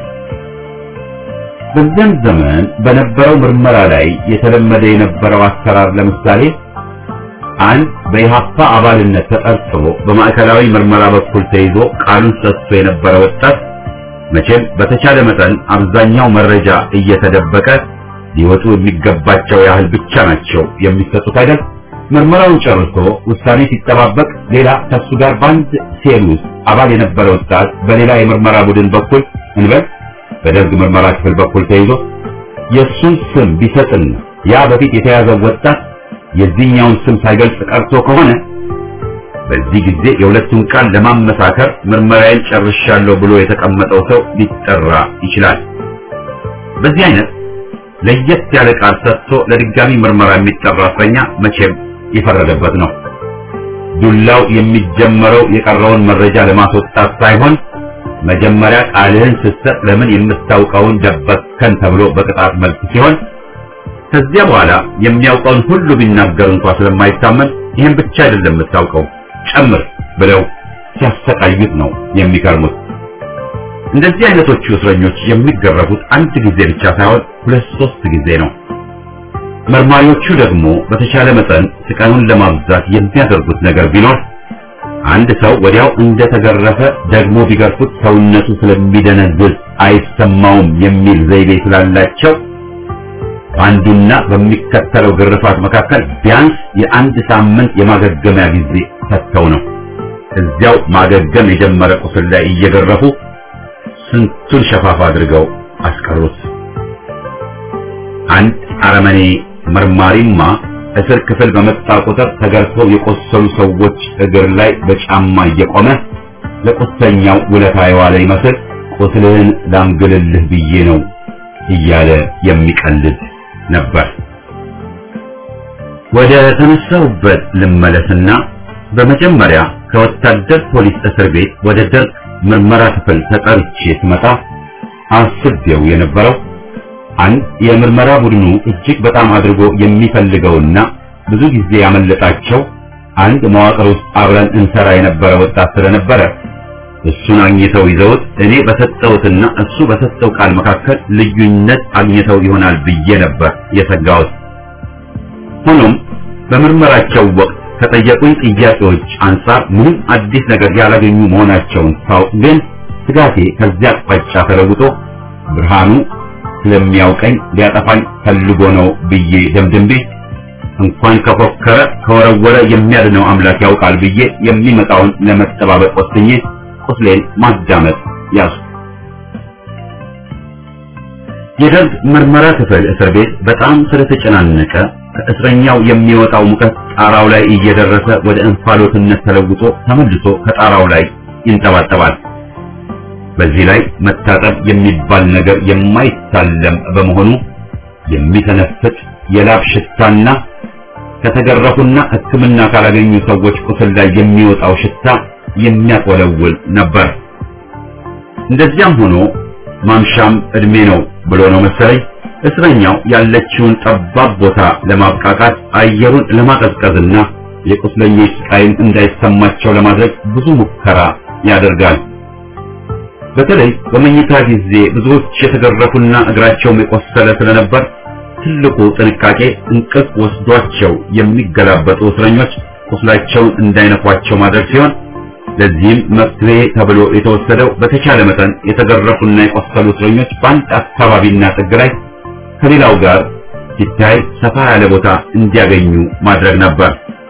S1: በዚያም ዘመን በነበረው ምርመራ ላይ የተለመደ የነበረው አሰራር ለምሳሌ አንድ በኢሃፓ አባልነት ተጠርጥሮ በማዕከላዊ ምርመራ በኩል ተይዞ ቃሉን ሰጥቶ የነበረ ወጣት መቼም በተቻለ መጠን አብዛኛው መረጃ እየተደበቀ ሊወጡ የሚገባቸው ያህል ብቻ ናቸው የሚሰጡት አይደል? ምርመራውን ጨርሶ ውሳኔ ሲጠባበቅ ሌላ ከሱ ጋር በአንድ ሴል ውስጥ አባል የነበረ ወጣት በሌላ የምርመራ ቡድን በኩል እንበል በደርግ ምርመራ ክፍል በኩል ተይዞ የእሱን ስም ቢሰጥና ያ በፊት የተያዘው ወጣት የዚህኛውን ስም ሳይገልጽ ቀርቶ ከሆነ በዚህ ጊዜ የሁለቱን ቃል ለማመሳከር ምርመራዬን ጨርሻለሁ ብሎ የተቀመጠው ሰው ሊጠራ ይችላል። በዚህ አይነት ለየት ያለ ቃል ሰጥቶ ለድጋሚ ምርመራ የሚጠራ እስረኛ መቼም የፈረደበት ነው። ዱላው የሚጀመረው የቀረውን መረጃ ለማስወጣት ሳይሆን መጀመሪያ ቃልህን ስትሰጥ ለምን የምታውቀውን ደበቅከን ተብሎ በቅጣት መልክ ሲሆን ከዚያ በኋላ የሚያውቀውን ሁሉ ቢናገር እንኳ ስለማይታመን ይህን ብቻ አይደለም የምታውቀው ጨምር ብለው ሲያሰቃዩት ነው የሚከርሙት። እንደዚህ አይነቶቹ እስረኞች የሚገረፉት አንድ ጊዜ ብቻ ሳይሆን ሁለት ሶስት ጊዜ ነው። መርማሪዎቹ ደግሞ በተቻለ መጠን ስቃዩን ለማብዛት የሚያደርጉት ነገር ቢኖር አንድ ሰው ወዲያው እንደተገረፈ ደግሞ ቢገርፉት ሰውነቱ ስለሚደነዝዝ አይሰማውም የሚል ዘይቤ ስላላቸው በአንዱና በሚከተለው ግርፋት መካከል ቢያንስ የአንድ ሳምንት የማገገሚያ ጊዜ ሰጥተው ነው እዚያው ማገገም የጀመረ ቁስል ላይ እየገረፉ ስንቱን ሸፋፋ አድርገው አስቀሩት። አንድ አረመኔ መርማሪማ እስር ክፍል በመጣ ቁጥር ተገርፈው የቆሰሉ ሰዎች እግር ላይ በጫማ እየቆመ ለቁስለኛው ውለታ የዋለ ይመስል ቁስልህን ላምግልልህ ብዬ ነው እያለ የሚቀልድ ነበር። ወደ ተነሳሁበት ልመለስና በመጀመሪያ ከወታደር ፖሊስ እስር ቤት ወደ ደርግ ምርመራ ክፍል ተጠርቼ ስመጣ አስቤው የነበረው አንድ የምርመራ ቡድኑ እጅግ በጣም አድርጎ የሚፈልገውና ብዙ ጊዜ ያመለጣቸው አንድ መዋቅር ውስጥ አብረን እንሰራ የነበረ ወጣት ስለነበረ እሱን አግኝተው ይዘውት እኔ በሰጠሁትና እሱ በሰጠው ቃል መካከል ልዩነት አግኝተው ይሆናል ብዬ ነበር የሰጋሁት። ሆኖም በምርመራቸው ወቅት ከጠየቁኝ ጥያቄዎች አንጻር ምንም አዲስ ነገር ያላገኙ መሆናቸውን ሳውቅ ግን ስጋቴ ከዚያ አቅጣጫ ተለውጦ ብርሃኑ ስለሚያውቀኝ ሊያጠፋኝ ፈልጎ ነው ብዬ ደምድሜ እንኳን ከፎከረ ከወረወረ የሚያድነው አምላክ ያውቃል ብዬ የሚመጣውን ለመጠባበቅ ወስኜ ቁስሌን ማዳመጥ ያዙ። የደርግ ምርመራ ክፍል እስር ቤት በጣም ስለተጨናነቀ ከእስረኛው የሚወጣው ሙቀት ጣራው ላይ እየደረሰ ወደ እንፋሎትነት ተለውጦ ተመልሶ ከጣራው ላይ ይንጠባጠባል። በዚህ ላይ መታጠብ የሚባል ነገር የማይታለም በመሆኑ የሚተነፍጥ የላብ ሽታና ከተገረፉና ሕክምና ካላገኙ ሰዎች ቁስል ላይ የሚወጣው ሽታ የሚያቆለውል ነበር። እንደዚያም ሆኖ ማምሻም እድሜ ነው ብሎ ነው መሰለኝ እስረኛው ያለችውን ጠባብ ቦታ ለማብቃቃት አየሩን ለማቀዝቀዝና የቁስለኞች ስቃይም እንዳይሰማቸው ለማድረግ ብዙ ሙከራ ያደርጋል። በተለይ በመኝታ ጊዜ ብዙዎች የተገረፉና እግራቸውም የቆሰለ ስለነበር ትልቁ ጥንቃቄ እንቅልፍ ወስዷቸው የሚገላበጡ እስረኞች ቁስላቸውን እንዳይነኳቸው ማድረግ ሲሆን ለዚህም መፍትሄ ተብሎ የተወሰደው በተቻለ መጠን የተገረፉና የቆሰሉ እስረኞች በአንድ አካባቢና ጥግ ላይ ከሌላው ጋር ሲታይ ሰፋ ያለ ቦታ እንዲያገኙ ማድረግ ነበር።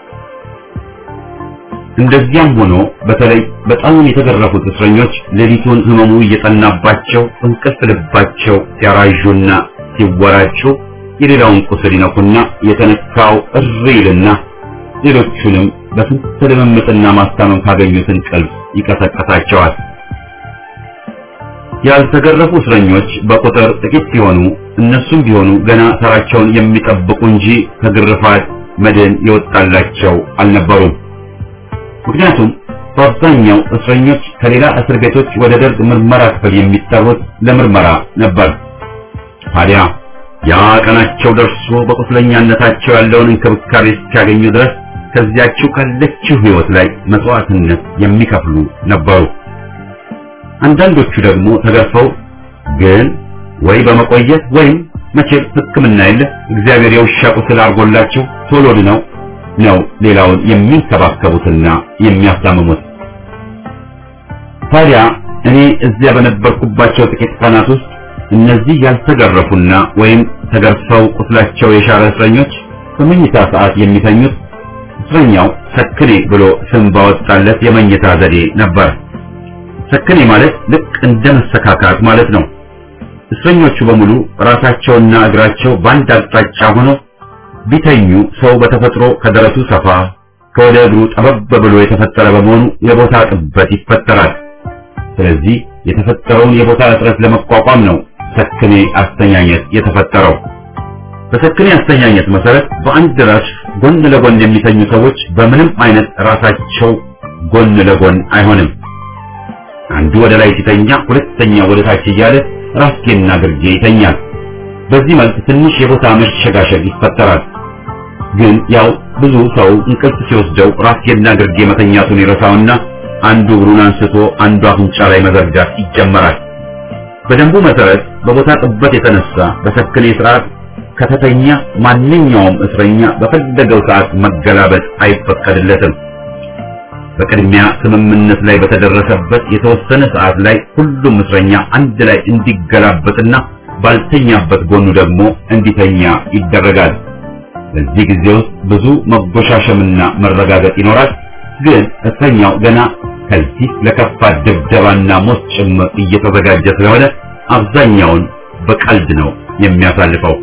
S1: እንደዚያም ሆኖ በተለይ በጣም የተገረፉት እስረኞች ሌሊቱን ህመሙ እየጠናባቸው እንቅልፍ ልባቸው ሲያራዡና ሲወራጩ የሌላውን ቁስል ይነኩና የተነካው እሪ ይልና ሌሎቹንም በስንት ልምምጥና ማስታመም ካገኙት እንቅልፍ ይቀሰቀሳቸዋል። ያልተገረፉ እስረኞች በቁጥር ጥቂት ሲሆኑ እነሱም ቢሆኑ ገና ተራቸውን የሚጠብቁ እንጂ ከግርፋት መድን የወጣላቸው አልነበሩም። ምክንያቱም በአብዛኛው እስረኞች ከሌላ እስር ቤቶች ወደ ደርግ ምርመራ ክፍል የሚጠሩት ለምርመራ ነበር። ታዲያ ያ ቀናቸው ደርሶ በቁስለኛነታቸው ያለውን እንክብካቤ እስኪያገኙ ድረስ ከዚያችው ካለችው ሕይወት ላይ መስዋዕትነት የሚከፍሉ ነበሩ። አንዳንዶቹ ደግሞ ተገርፈው ግን ወይ በመቆየት ወይም መቼም ሕክምና የለ እግዚአብሔር የውሻ ቁስል አድርጎላቸው ቶሎ ድነው ነው ሌላውን የሚንከባከቡትና የሚያስታምሙት። ታዲያ እኔ እዚያ በነበርኩባቸው ጥቂት ቀናት ውስጥ እነዚህ ያልተገረፉና ወይም ተገርፈው ቁስላቸው የሻረ እስረኞች በመኝታ ሰዓት የሚተኙት እስረኛው ሰክኔ ብሎ ስም ባወጣለት የመኝታ ዘዴ ነበር። ሰክኔ ማለት ልክ እንደ መሰካካት ማለት ነው። እስረኞቹ በሙሉ ራሳቸውና እግራቸው በአንድ አቅጣጫ ሆኖ ቢተኙ ሰው በተፈጥሮ ከደረቱ ሰፋ ከወደ እግሩ ጠበብ ብሎ የተፈጠረ በመሆኑ የቦታ ጥበት ይፈጠራል። ስለዚህ የተፈጠረውን የቦታ እጥረት ለመቋቋም ነው ሰክኔ አስተኛኘት የተፈጠረው። በሰክኔ አስተኛኘት መሰረት በአንድ ራስ ጎን ለጎን የሚተኙ ሰዎች በምንም አይነት ራሳቸው ጎን ለጎን አይሆንም። አንዱ ወደ ላይ ሲተኛ፣ ሁለተኛው ወደ ታች እያለ ራስጌና ግርጌ ይተኛል። በዚህ መልክ ትንሽ የቦታ መሸጋሸግ ይፈጠራል። ግን ያው ብዙ ሰው እንቅልፍ ሲወስደው ራስጌና ግርጌ መተኛቱን ይረሳውና አንዱ እግሩን አንስቶ አንዱ አፍንጫ ላይ መዘርጋት ይጀመራል። በደንቡ መሰረት በቦታ ጥበት የተነሳ በሰክኔ ስርዓት ከተተኛ ማንኛውም እስረኛ በፈለገው ሰዓት መገላበጥ አይፈቀድለትም። በቅድሚያ ስምምነት ላይ በተደረሰበት የተወሰነ ሰዓት ላይ ሁሉም እስረኛ አንድ ላይ እንዲገላበጥና ባልተኛበት ጎኑ ደግሞ እንዲተኛ ይደረጋል። በዚህ ጊዜ ውስጥ ብዙ መጎሻሸምና መረጋገጥ ይኖራል። ግን እስረኛው ገና ከዚህ ለከፋ ድብደባና ሞት ጭምር እየተዘጋጀ ስለሆነ አብዛኛውን በቀልድ ነው የሚያሳልፈው።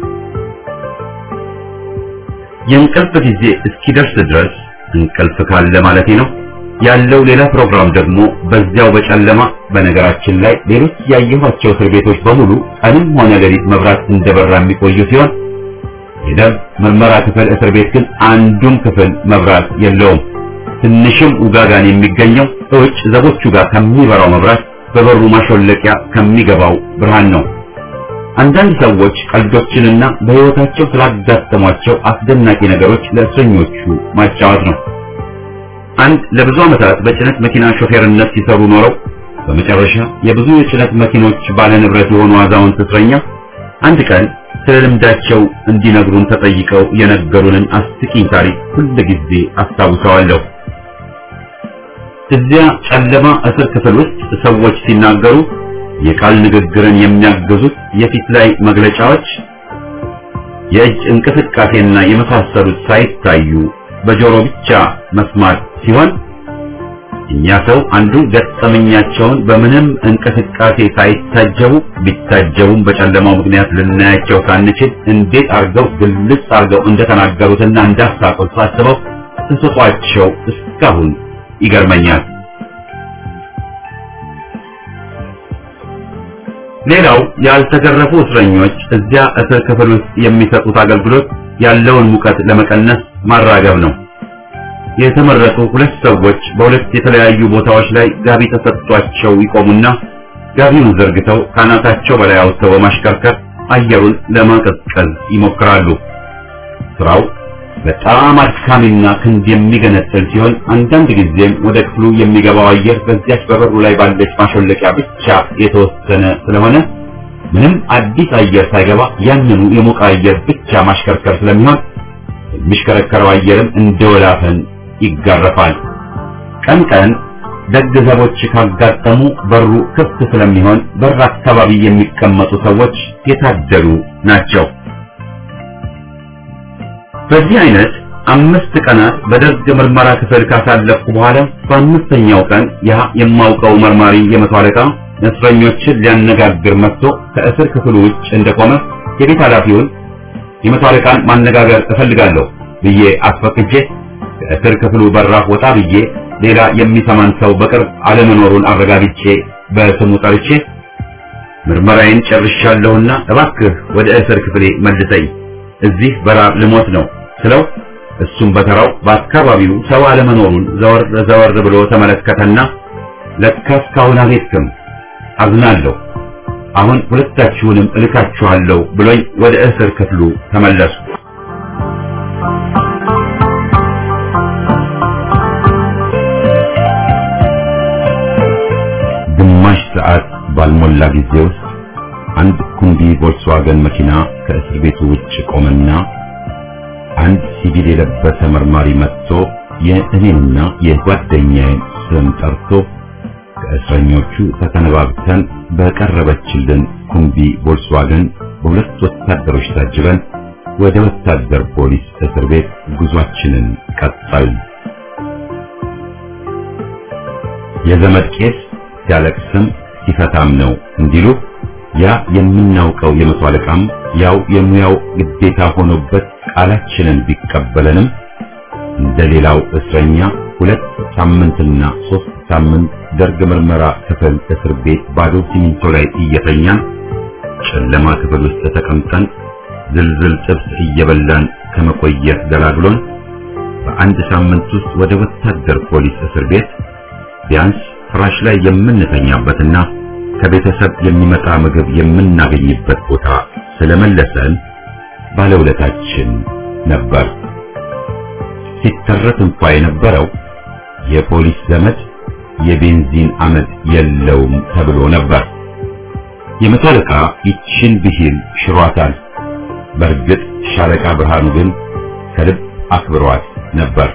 S1: የእንቅልፍ ጊዜ እስኪደርስ ድረስ እንቅልፍ ካለ ማለቴ ነው። ያለው ሌላ ፕሮግራም ደግሞ በዚያው በጨለማ በነገራችን ላይ ሌሎች ያየኋቸው እስር ቤቶች በሙሉ ቀንም ሆነ ሌሊት መብራት እንደበራ የሚቆዩ ሲሆን የደም ምርመራ ክፍል እስር ቤት ግን አንዱም ክፍል መብራት የለውም። ትንሽም ውጋጋን የሚገኘው እውጭ ዘቦቹ ጋር ከሚበራው መብራት በበሩ ማሾለቂያ ከሚገባው ብርሃን ነው። አንዳንድ ሰዎች ቀልዶችንና በሕይወታቸው ስላጋጠሟቸው አስደናቂ ነገሮች ለእስረኞቹ ማጫወት ነው። አንድ ለብዙ ዓመታት በጭነት መኪና ሾፌርነት ሲሰሩ ኖረው በመጨረሻ የብዙ የጭነት መኪኖች ባለ ንብረት የሆኑ አዛውንት እስረኛ አንድ ቀን ስለ ልምዳቸው እንዲነግሩን ተጠይቀው የነገሩንን አስቂኝ ታሪክ ሁል ጊዜ አስታውሰዋለሁ። እዚያ ጨለማ እስር ክፍል ውስጥ ሰዎች ሲናገሩ የቃል ንግግርን የሚያግዙት የፊት ላይ መግለጫዎች፣ የእጅ እንቅስቃሴና የመሳሰሉት ሳይታዩ በጆሮ ብቻ መስማት ሲሆን እኛ ሰው አንዱ ገጠመኛቸውን በምንም እንቅስቃሴ ሳይታጀቡ ቢታጀቡም በጨለማው ምክንያት ልናያቸው ሳንችል እንዴት አርገው ግልጽ አርገው እንደተናገሩትና እንዳሳቁት ሳስበው ተሰጧቸው እስካሁን ይገርመኛል። ሌላው ያልተገረፉ እስረኞች እዚያ እስር ክፍል ውስጥ የሚሰጡት አገልግሎት ያለውን ሙቀት ለመቀነስ ማራገብ ነው። የተመረጡ ሁለት ሰዎች በሁለት የተለያዩ ቦታዎች ላይ ጋቢ ተሰጥቷቸው ይቆሙና ጋቢውን ዘርግተው ካናታቸው በላይ አውጥተው በማሽከርከር አየሩን ለማቀዝቀዝ ይሞክራሉ። ስራው በጣም አድካሚና ክንድ የሚገነጥል ሲሆን አንዳንድ ጊዜም ወደ ክፍሉ የሚገባው አየር በዚያች በበሩ ላይ ባለች ማሾለቂያ ብቻ የተወሰነ ስለሆነ ምንም አዲስ አየር ሳይገባ ያንኑ የሞቀ አየር ብቻ ማሽከርከር ስለሚሆን የሚሽከረከረው አየርም እንደ ወላፈን ይጋረፋል። ቀን ቀን ደግ ዘቦች ካጋጠሙ በሩ ክፍት ስለሚሆን በር አካባቢ የሚቀመጡ ሰዎች የታደሉ ናቸው። በዚህ አይነት አምስት ቀናት በደርግ ምርመራ ክፍል ካሳለፍኩ በኋላ በአምስተኛው ቀን ያ የማውቀው መርማሪ የመቶ አለቃ እስረኞችን ሊያነጋግር መጥቶ ከእስር ክፍሉ ውጭ እንደቆመ የቤት ኃላፊውን የመቶ አለቃን ማነጋገር እፈልጋለሁ ብዬ አስፈቅጄ ከእስር ክፍሉ በራፍ ወጣ ብዬ ሌላ የሚሰማን ሰው በቅርብ አለመኖሩን አረጋግጬ በስሙ ጠርቼ ምርመራዬን ጨርሻለሁና እባክህ ወደ እስር ክፍሌ መልሰኝ፣ እዚህ በራብ ልሞት ነው ስለው እሱም በተራው በአካባቢው ሰው አለመኖሩን ዘወር ዘወር ብሎ ተመለከተና ለካ እስካሁን አልሄድክም፣ አዝናለሁ፣ አሁን ሁለታችሁንም እልካችኋለሁ ብሎኝ ወደ እስር ክፍሉ ተመለሱ። ግማሽ ሰዓት ባልሞላ ጊዜ ውስጥ አንድ ኩንዲ ቮልክስዋገን መኪና ከእስር ቤቱ ውጭ ቆመና አንድ ሲቪል የለበሰ መርማሪ መጥቶ የእኔንና የጓደኛዬን ስም ጠርቶ ከእስረኞቹ ተተነባብተን በቀረበችልን ኩምቢ ቮልክስዋገን በሁለት ወታደሮች ታጅበን ወደ ወታደር ፖሊስ እስር ቤት ጉዟችንን ቀጠልን። የዘመድ ቄስ ሲያለቅስም ሲፈታም ነው እንዲሉ ያ የምናውቀው የመቶ አለቃም ያው የሙያው ግዴታ ሆኖበት ቃላችንን ቢቀበለንም እንደሌላው እስረኛ ሁለት ሳምንትና ሶስት ሳምንት ደርግ ምርመራ ክፍል እስር ቤት ባዶ ሲሚንቶ ላይ እየተኛን ጨለማ ክፍል ውስጥ ተቀምጠን ዝልዝል ጥብስ እየበላን ከመቆየት ገላግሎን በአንድ ሳምንት ውስጥ ወደ ወታደር ፖሊስ እስር ቤት ቢያንስ ፍራሽ ላይ የምንተኛበትና ከቤተሰብ የሚመጣ ምግብ የምናገኝበት ቦታ ስለመለሰን ባለውለታችን ነበር። ሲተረት እንኳ የነበረው የፖሊስ ዘመድ የቤንዚን አመድ የለውም ተብሎ ነበር። የመቶ አለቃ ይችን ብሂል ሽሯታል። በእርግጥ ሻለቃ ብርሃኑ ግን ከልብ አክብሯት ነበር።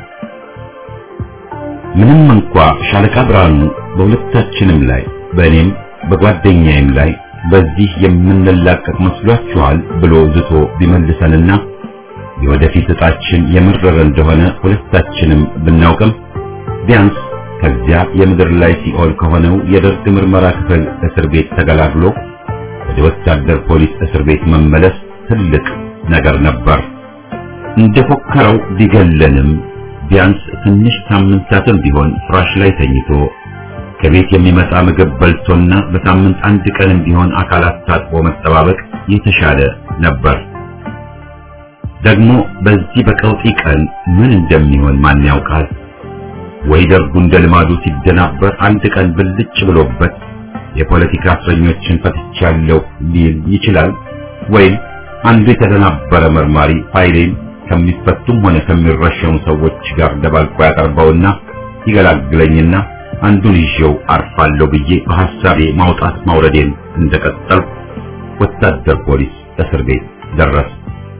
S1: ምንም እንኳ ሻለቃ ብርሃኑ በሁለታችንም ላይ በእኔም በጓደኛዬም ላይ በዚህ የምንላቀቅ መስሏችኋል ብሎ ዝቶ ቢመልሰንና የወደፊት ዕጣችን የመረረ እንደሆነ ሁለታችንም ብናውቅም ቢያንስ ከዚያ የምድር ላይ ሲኦል ከሆነው የደርግ ምርመራ ክፍል እስር ቤት ተገላግሎ ወደ ወታደር ፖሊስ እስር ቤት መመለስ ትልቅ ነገር ነበር። እንደፎከረው ቢገለንም ቢያንስ ትንሽ ሳምንታትም ቢሆን ፍራሽ ላይ ተኝቶ ከቤት የሚመጣ ምግብ በልቶና በሳምንት አንድ ቀንም ቢሆን አካላት ታጥቦ መጠባበቅ የተሻለ ነበር። ደግሞ በዚህ በቀውጢ ቀን ምን እንደሚሆን ማን ያውቃል? ወይ ደርጉ እንደ ልማዱ ሲደናበር አንድ ቀን ብልጭ ብሎበት የፖለቲካ እስረኞችን ፈትቻለሁ ሊል ይችላል። ወይም አንዱ የተደናበረ መርማሪ ፋይሌን ከሚፈቱም ሆነ ከሚረሸኑ ሰዎች ጋር ደባልቆ ያቀርበውና ይገላግለኝና አንዱን ይዤው አርፋለሁ ብዬ በሐሳቤ ማውጣት ማውረዴን እንደቀጠልኩ ወታደር ፖሊስ እስር ቤት ደረስ።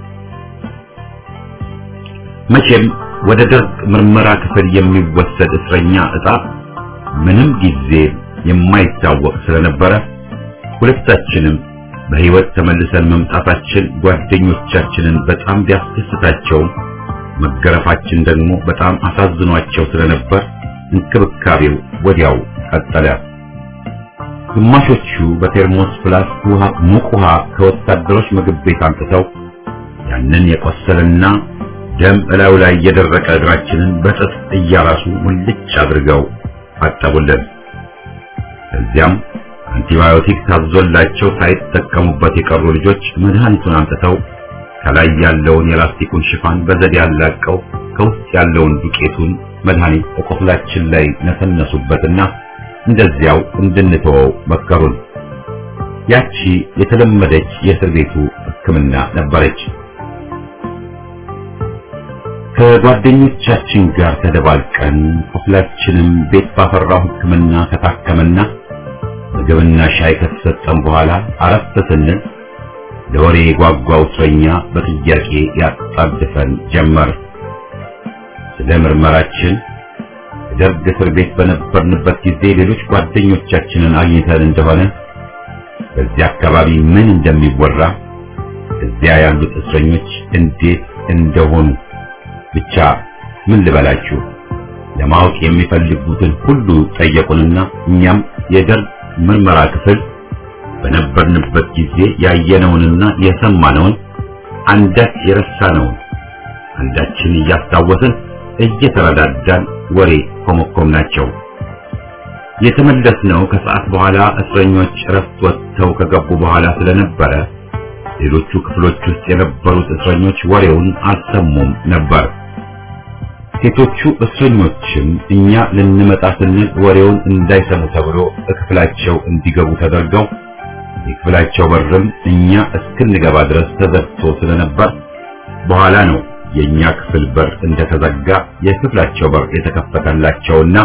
S1: መቼም ወደ ደርግ ምርመራ ክፍል የሚወሰድ እስረኛ ዕጣ ምንም ጊዜ የማይታወቅ ስለነበረ ሁለታችንም በሕይወት ተመልሰን መምጣታችን ጓደኞቻችንን በጣም ቢያስደስታቸውም መገረፋችን ደግሞ በጣም አሳዝኗቸው ስለነበር እንክብካቤው ወዲያው ቀጠለ። ግማሾቹ በቴርሞስ ፕላስ ውሃ ሙቅ ውሃ ከወታደሮች ምግብ ቤት አምጥተው ያንን የቆሰለና ደም እላዩ ላይ የደረቀ እግራችንን በጥጥ እያራሱ ሙልጭ አድርገው አጠቡልን። ከዚያም አንቲባዮቲክ ታዞላቸው ሳይጠቀሙበት የቀሩ ልጆች መድኃኒቱን አምጥተው ከላይ ያለውን የላስቲኩን ሽፋን በዘዴ ያላቀው ከውስጥ ያለውን ዱቄቱን መድኃኒት በቆስላችን ላይ ነሰነሱበትና እንደዚያው እንድንተወው መከሩን። ያቺ የተለመደች የእስር ቤቱ ሕክምና ነበረች። ከጓደኞቻችን ጋር ተደባልቀን ቁስላችንም ቤት ባፈራው ሕክምና ከታከመና ምግብና ሻይ ከተሰጠን በኋላ አረፍ ስንል ለወሬ የጓጓው እስረኛ በጥያቄ ያጣድፈን ጀመር። ስለ ምርመራችን ደርግ እስር ቤት በነበርንበት ጊዜ ሌሎች ጓደኞቻችንን አግኝተን እንደሆነ በዚያ አካባቢ ምን እንደሚወራ እዚያ ያሉት እስረኞች እንዴት እንደሆኑ ብቻ ምን ልበላችሁ ለማወቅ የሚፈልጉትን ሁሉ ጠየቁንና እኛም የደርግ ምርመራ ክፍል በነበርንበት ጊዜ ያየነውንና የሰማነውን አንዳች የረሳነውን አንዳችን እያስታወስን እየተረዳዳን ወሬ ኮመኮምናቸው። የተመለስነው ከሰዓት በኋላ እስረኞች እረፍት ወጥተው ከገቡ በኋላ ስለነበረ ሌሎቹ ክፍሎች ውስጥ የነበሩት እስረኞች ወሬውን አልሰሙም ነበር። ሴቶቹ እስረኞችም እኛ ልንመጣ ስንል ወሬውን እንዳይሰሙ ተብሎ በክፍላቸው እንዲገቡ ተደርገው የክፍላቸው በርም እኛ እስክንገባ ድረስ ተዘግቶ ስለነበር በኋላ ነው የኛ ክፍል በር እንደተዘጋ የክፍላቸው በር የተከፈተላቸውና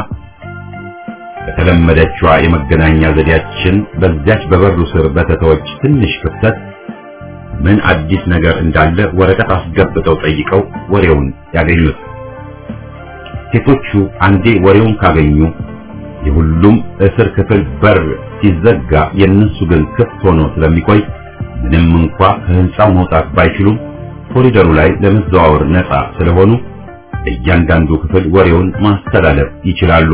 S1: በተለመደችዋ የመገናኛ ዘዴያችን በዚያች በበሩ ስር በተተወች ትንሽ ክፍተት ምን አዲስ ነገር እንዳለ ወረቀት አስገብተው ጠይቀው ወሬውን ያገኙት። ሴቶቹ አንዴ ወሬውን ካገኙ የሁሉም እስር ክፍል በር ሲዘጋ የእነሱ ግን ክፍት ሆኖ ስለሚቆይ ምንም እንኳ ከህንፃው መውጣት ባይችሉም ኮሪደሩ ላይ ለመዘዋወር ነፃ ስለሆኑ እያንዳንዱ ክፍል ወሬውን ማስተላለፍ ይችላሉ።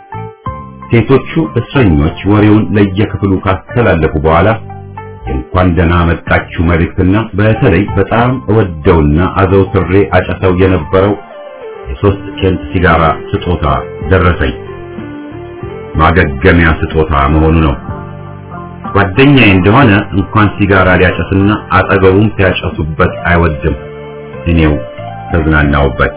S1: ሴቶቹ እስረኞች ወሬውን ለየክፍሉ ካስተላለፉ በኋላ የእንኳን ደህና መጣችሁ መልእክትና በተለይ በጣም እወደውና አዘውትሬ አጨሰው የነበረው የሶስት ኬንት ሲጋራ ስጦታ ደረሰኝ። ማገገሚያ ስጦታ መሆኑ ነው። ጓደኛዬ እንደሆነ እንኳን ሲጋራ ሊያጨስና አጠገቡም ሲያጨሱበት አይወድም። እኔው ተዝናናውበት።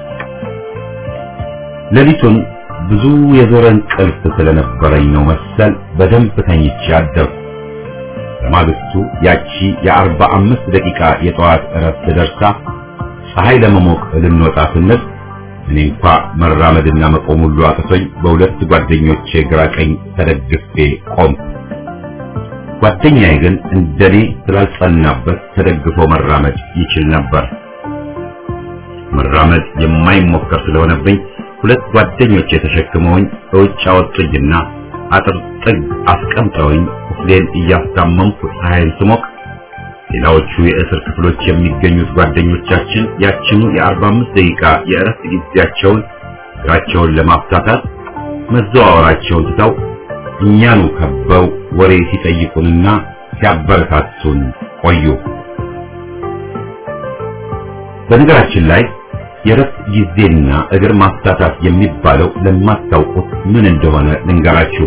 S1: ሌሊቱን ብዙ የዞረ እንቅልፍ ስለነበረኝ ነው መሰል በደንብ ተኝቼ አደርኩ። በማግስቱ ያቺ የአርባ አምስት ደቂቃ የጠዋት እረፍት ደርሳ ፀሐይ ለመሞቅ ልንወጣ ስንል እኔ እንኳ መራመድና መቆም ሁሉ አቅቶኝ በሁለት ጓደኞቼ ግራ ቀኝ ተደግፌ ቆም። ጓደኛዬ ግን እንደኔ ስላልጸናበት ተደግፎ መራመድ ይችል ነበር። መራመድ የማይሞከር ስለሆነብኝ ሁለት ጓደኞቼ ተሸክመውኝ በውጭ አወጡኝና አጥር ጥግ አስቀምጠውኝ ቁስሌን እያስታመምኩ ፀሐይን ስሞቅ ሌላዎቹ የእስር ክፍሎች የሚገኙት ጓደኞቻችን ያችኑ የአርባ አምስት ደቂቃ የእረፍት ጊዜያቸውን እግራቸውን ለማፍታታት መዘዋወራቸውን ትተው እኛኑ ከበው ወሬ ሲጠይቁንና ሲያበረታቱን ቆዩ። በነገራችን ላይ የረፍት ጊዜና እግር ማፍታታት የሚባለው ለማታውቁት ምን እንደሆነ ልንገራችሁ።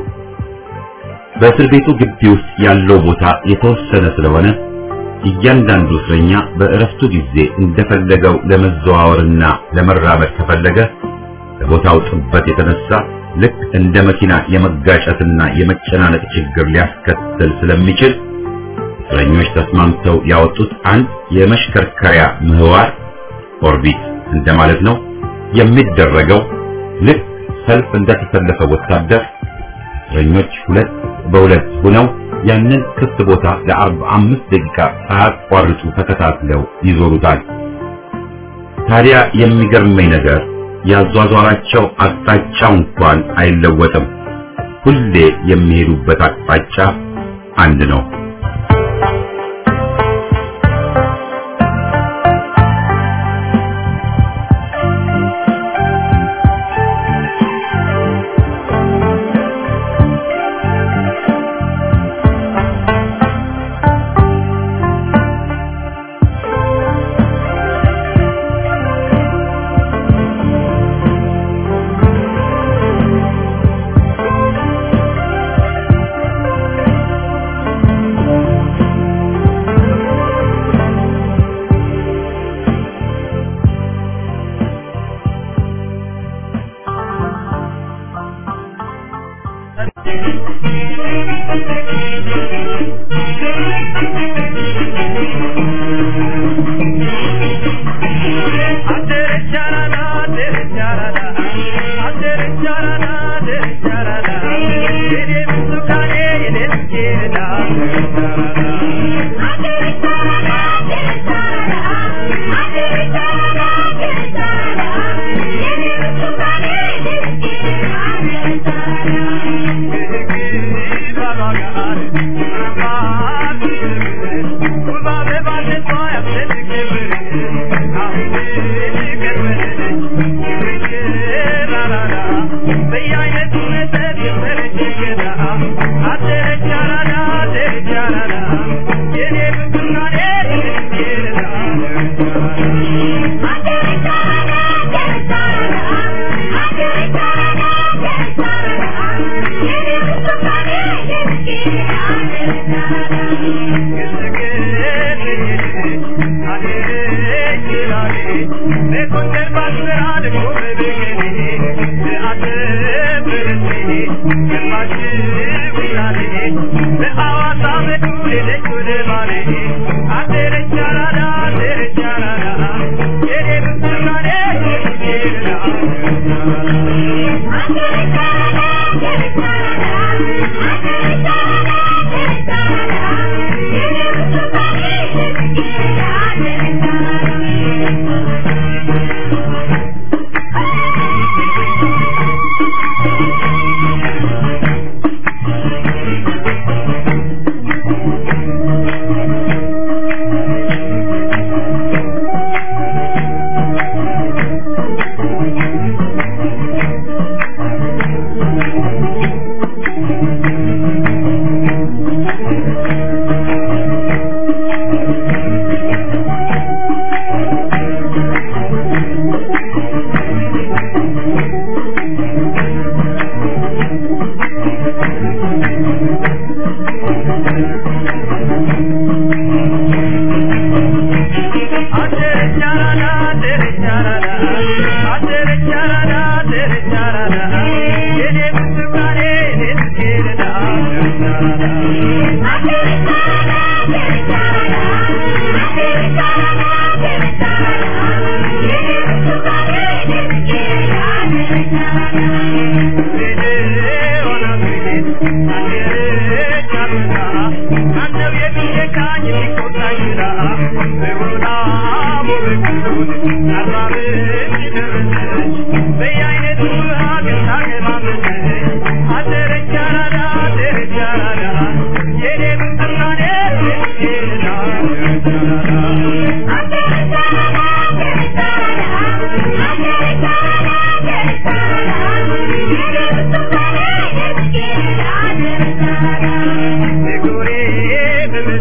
S1: በእስር ቤቱ ግቢ ውስጥ ያለው ቦታ የተወሰነ ስለሆነ እያንዳንዱ እስረኛ በእረፍቱ ጊዜ እንደፈለገው ለመዘዋወርና ለመራመድ ከፈለገ ከቦታው ጥበት የተነሳ ልክ እንደ መኪና የመጋጨትና የመጨናነቅ ችግር ሊያስከትል ስለሚችል እስረኞች ተስማምተው ያወጡት አንድ የመሽከርከሪያ ምህዋር ኦርቢት እንደማለት ነው። የሚደረገው ልክ ሰልፍ እንደተሰለፈ ወታደር እስረኞች ሁለት በሁለት ሆነው ያንን ክፍት ቦታ ለአርባ አምስት ደቂቃ ሳያቋርጡ ተከታትለው ይዞሩታል። ታዲያ የሚገርመኝ ነገር ያዟዟራቸው አቅጣጫው እንኳን አይለወጥም። ሁሌ የሚሄዱበት አቅጣጫ አንድ ነው።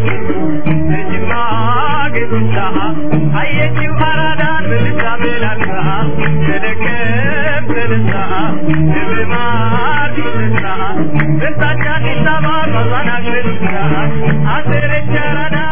S2: Ayyechu aradan bilisa belal Hacer echar a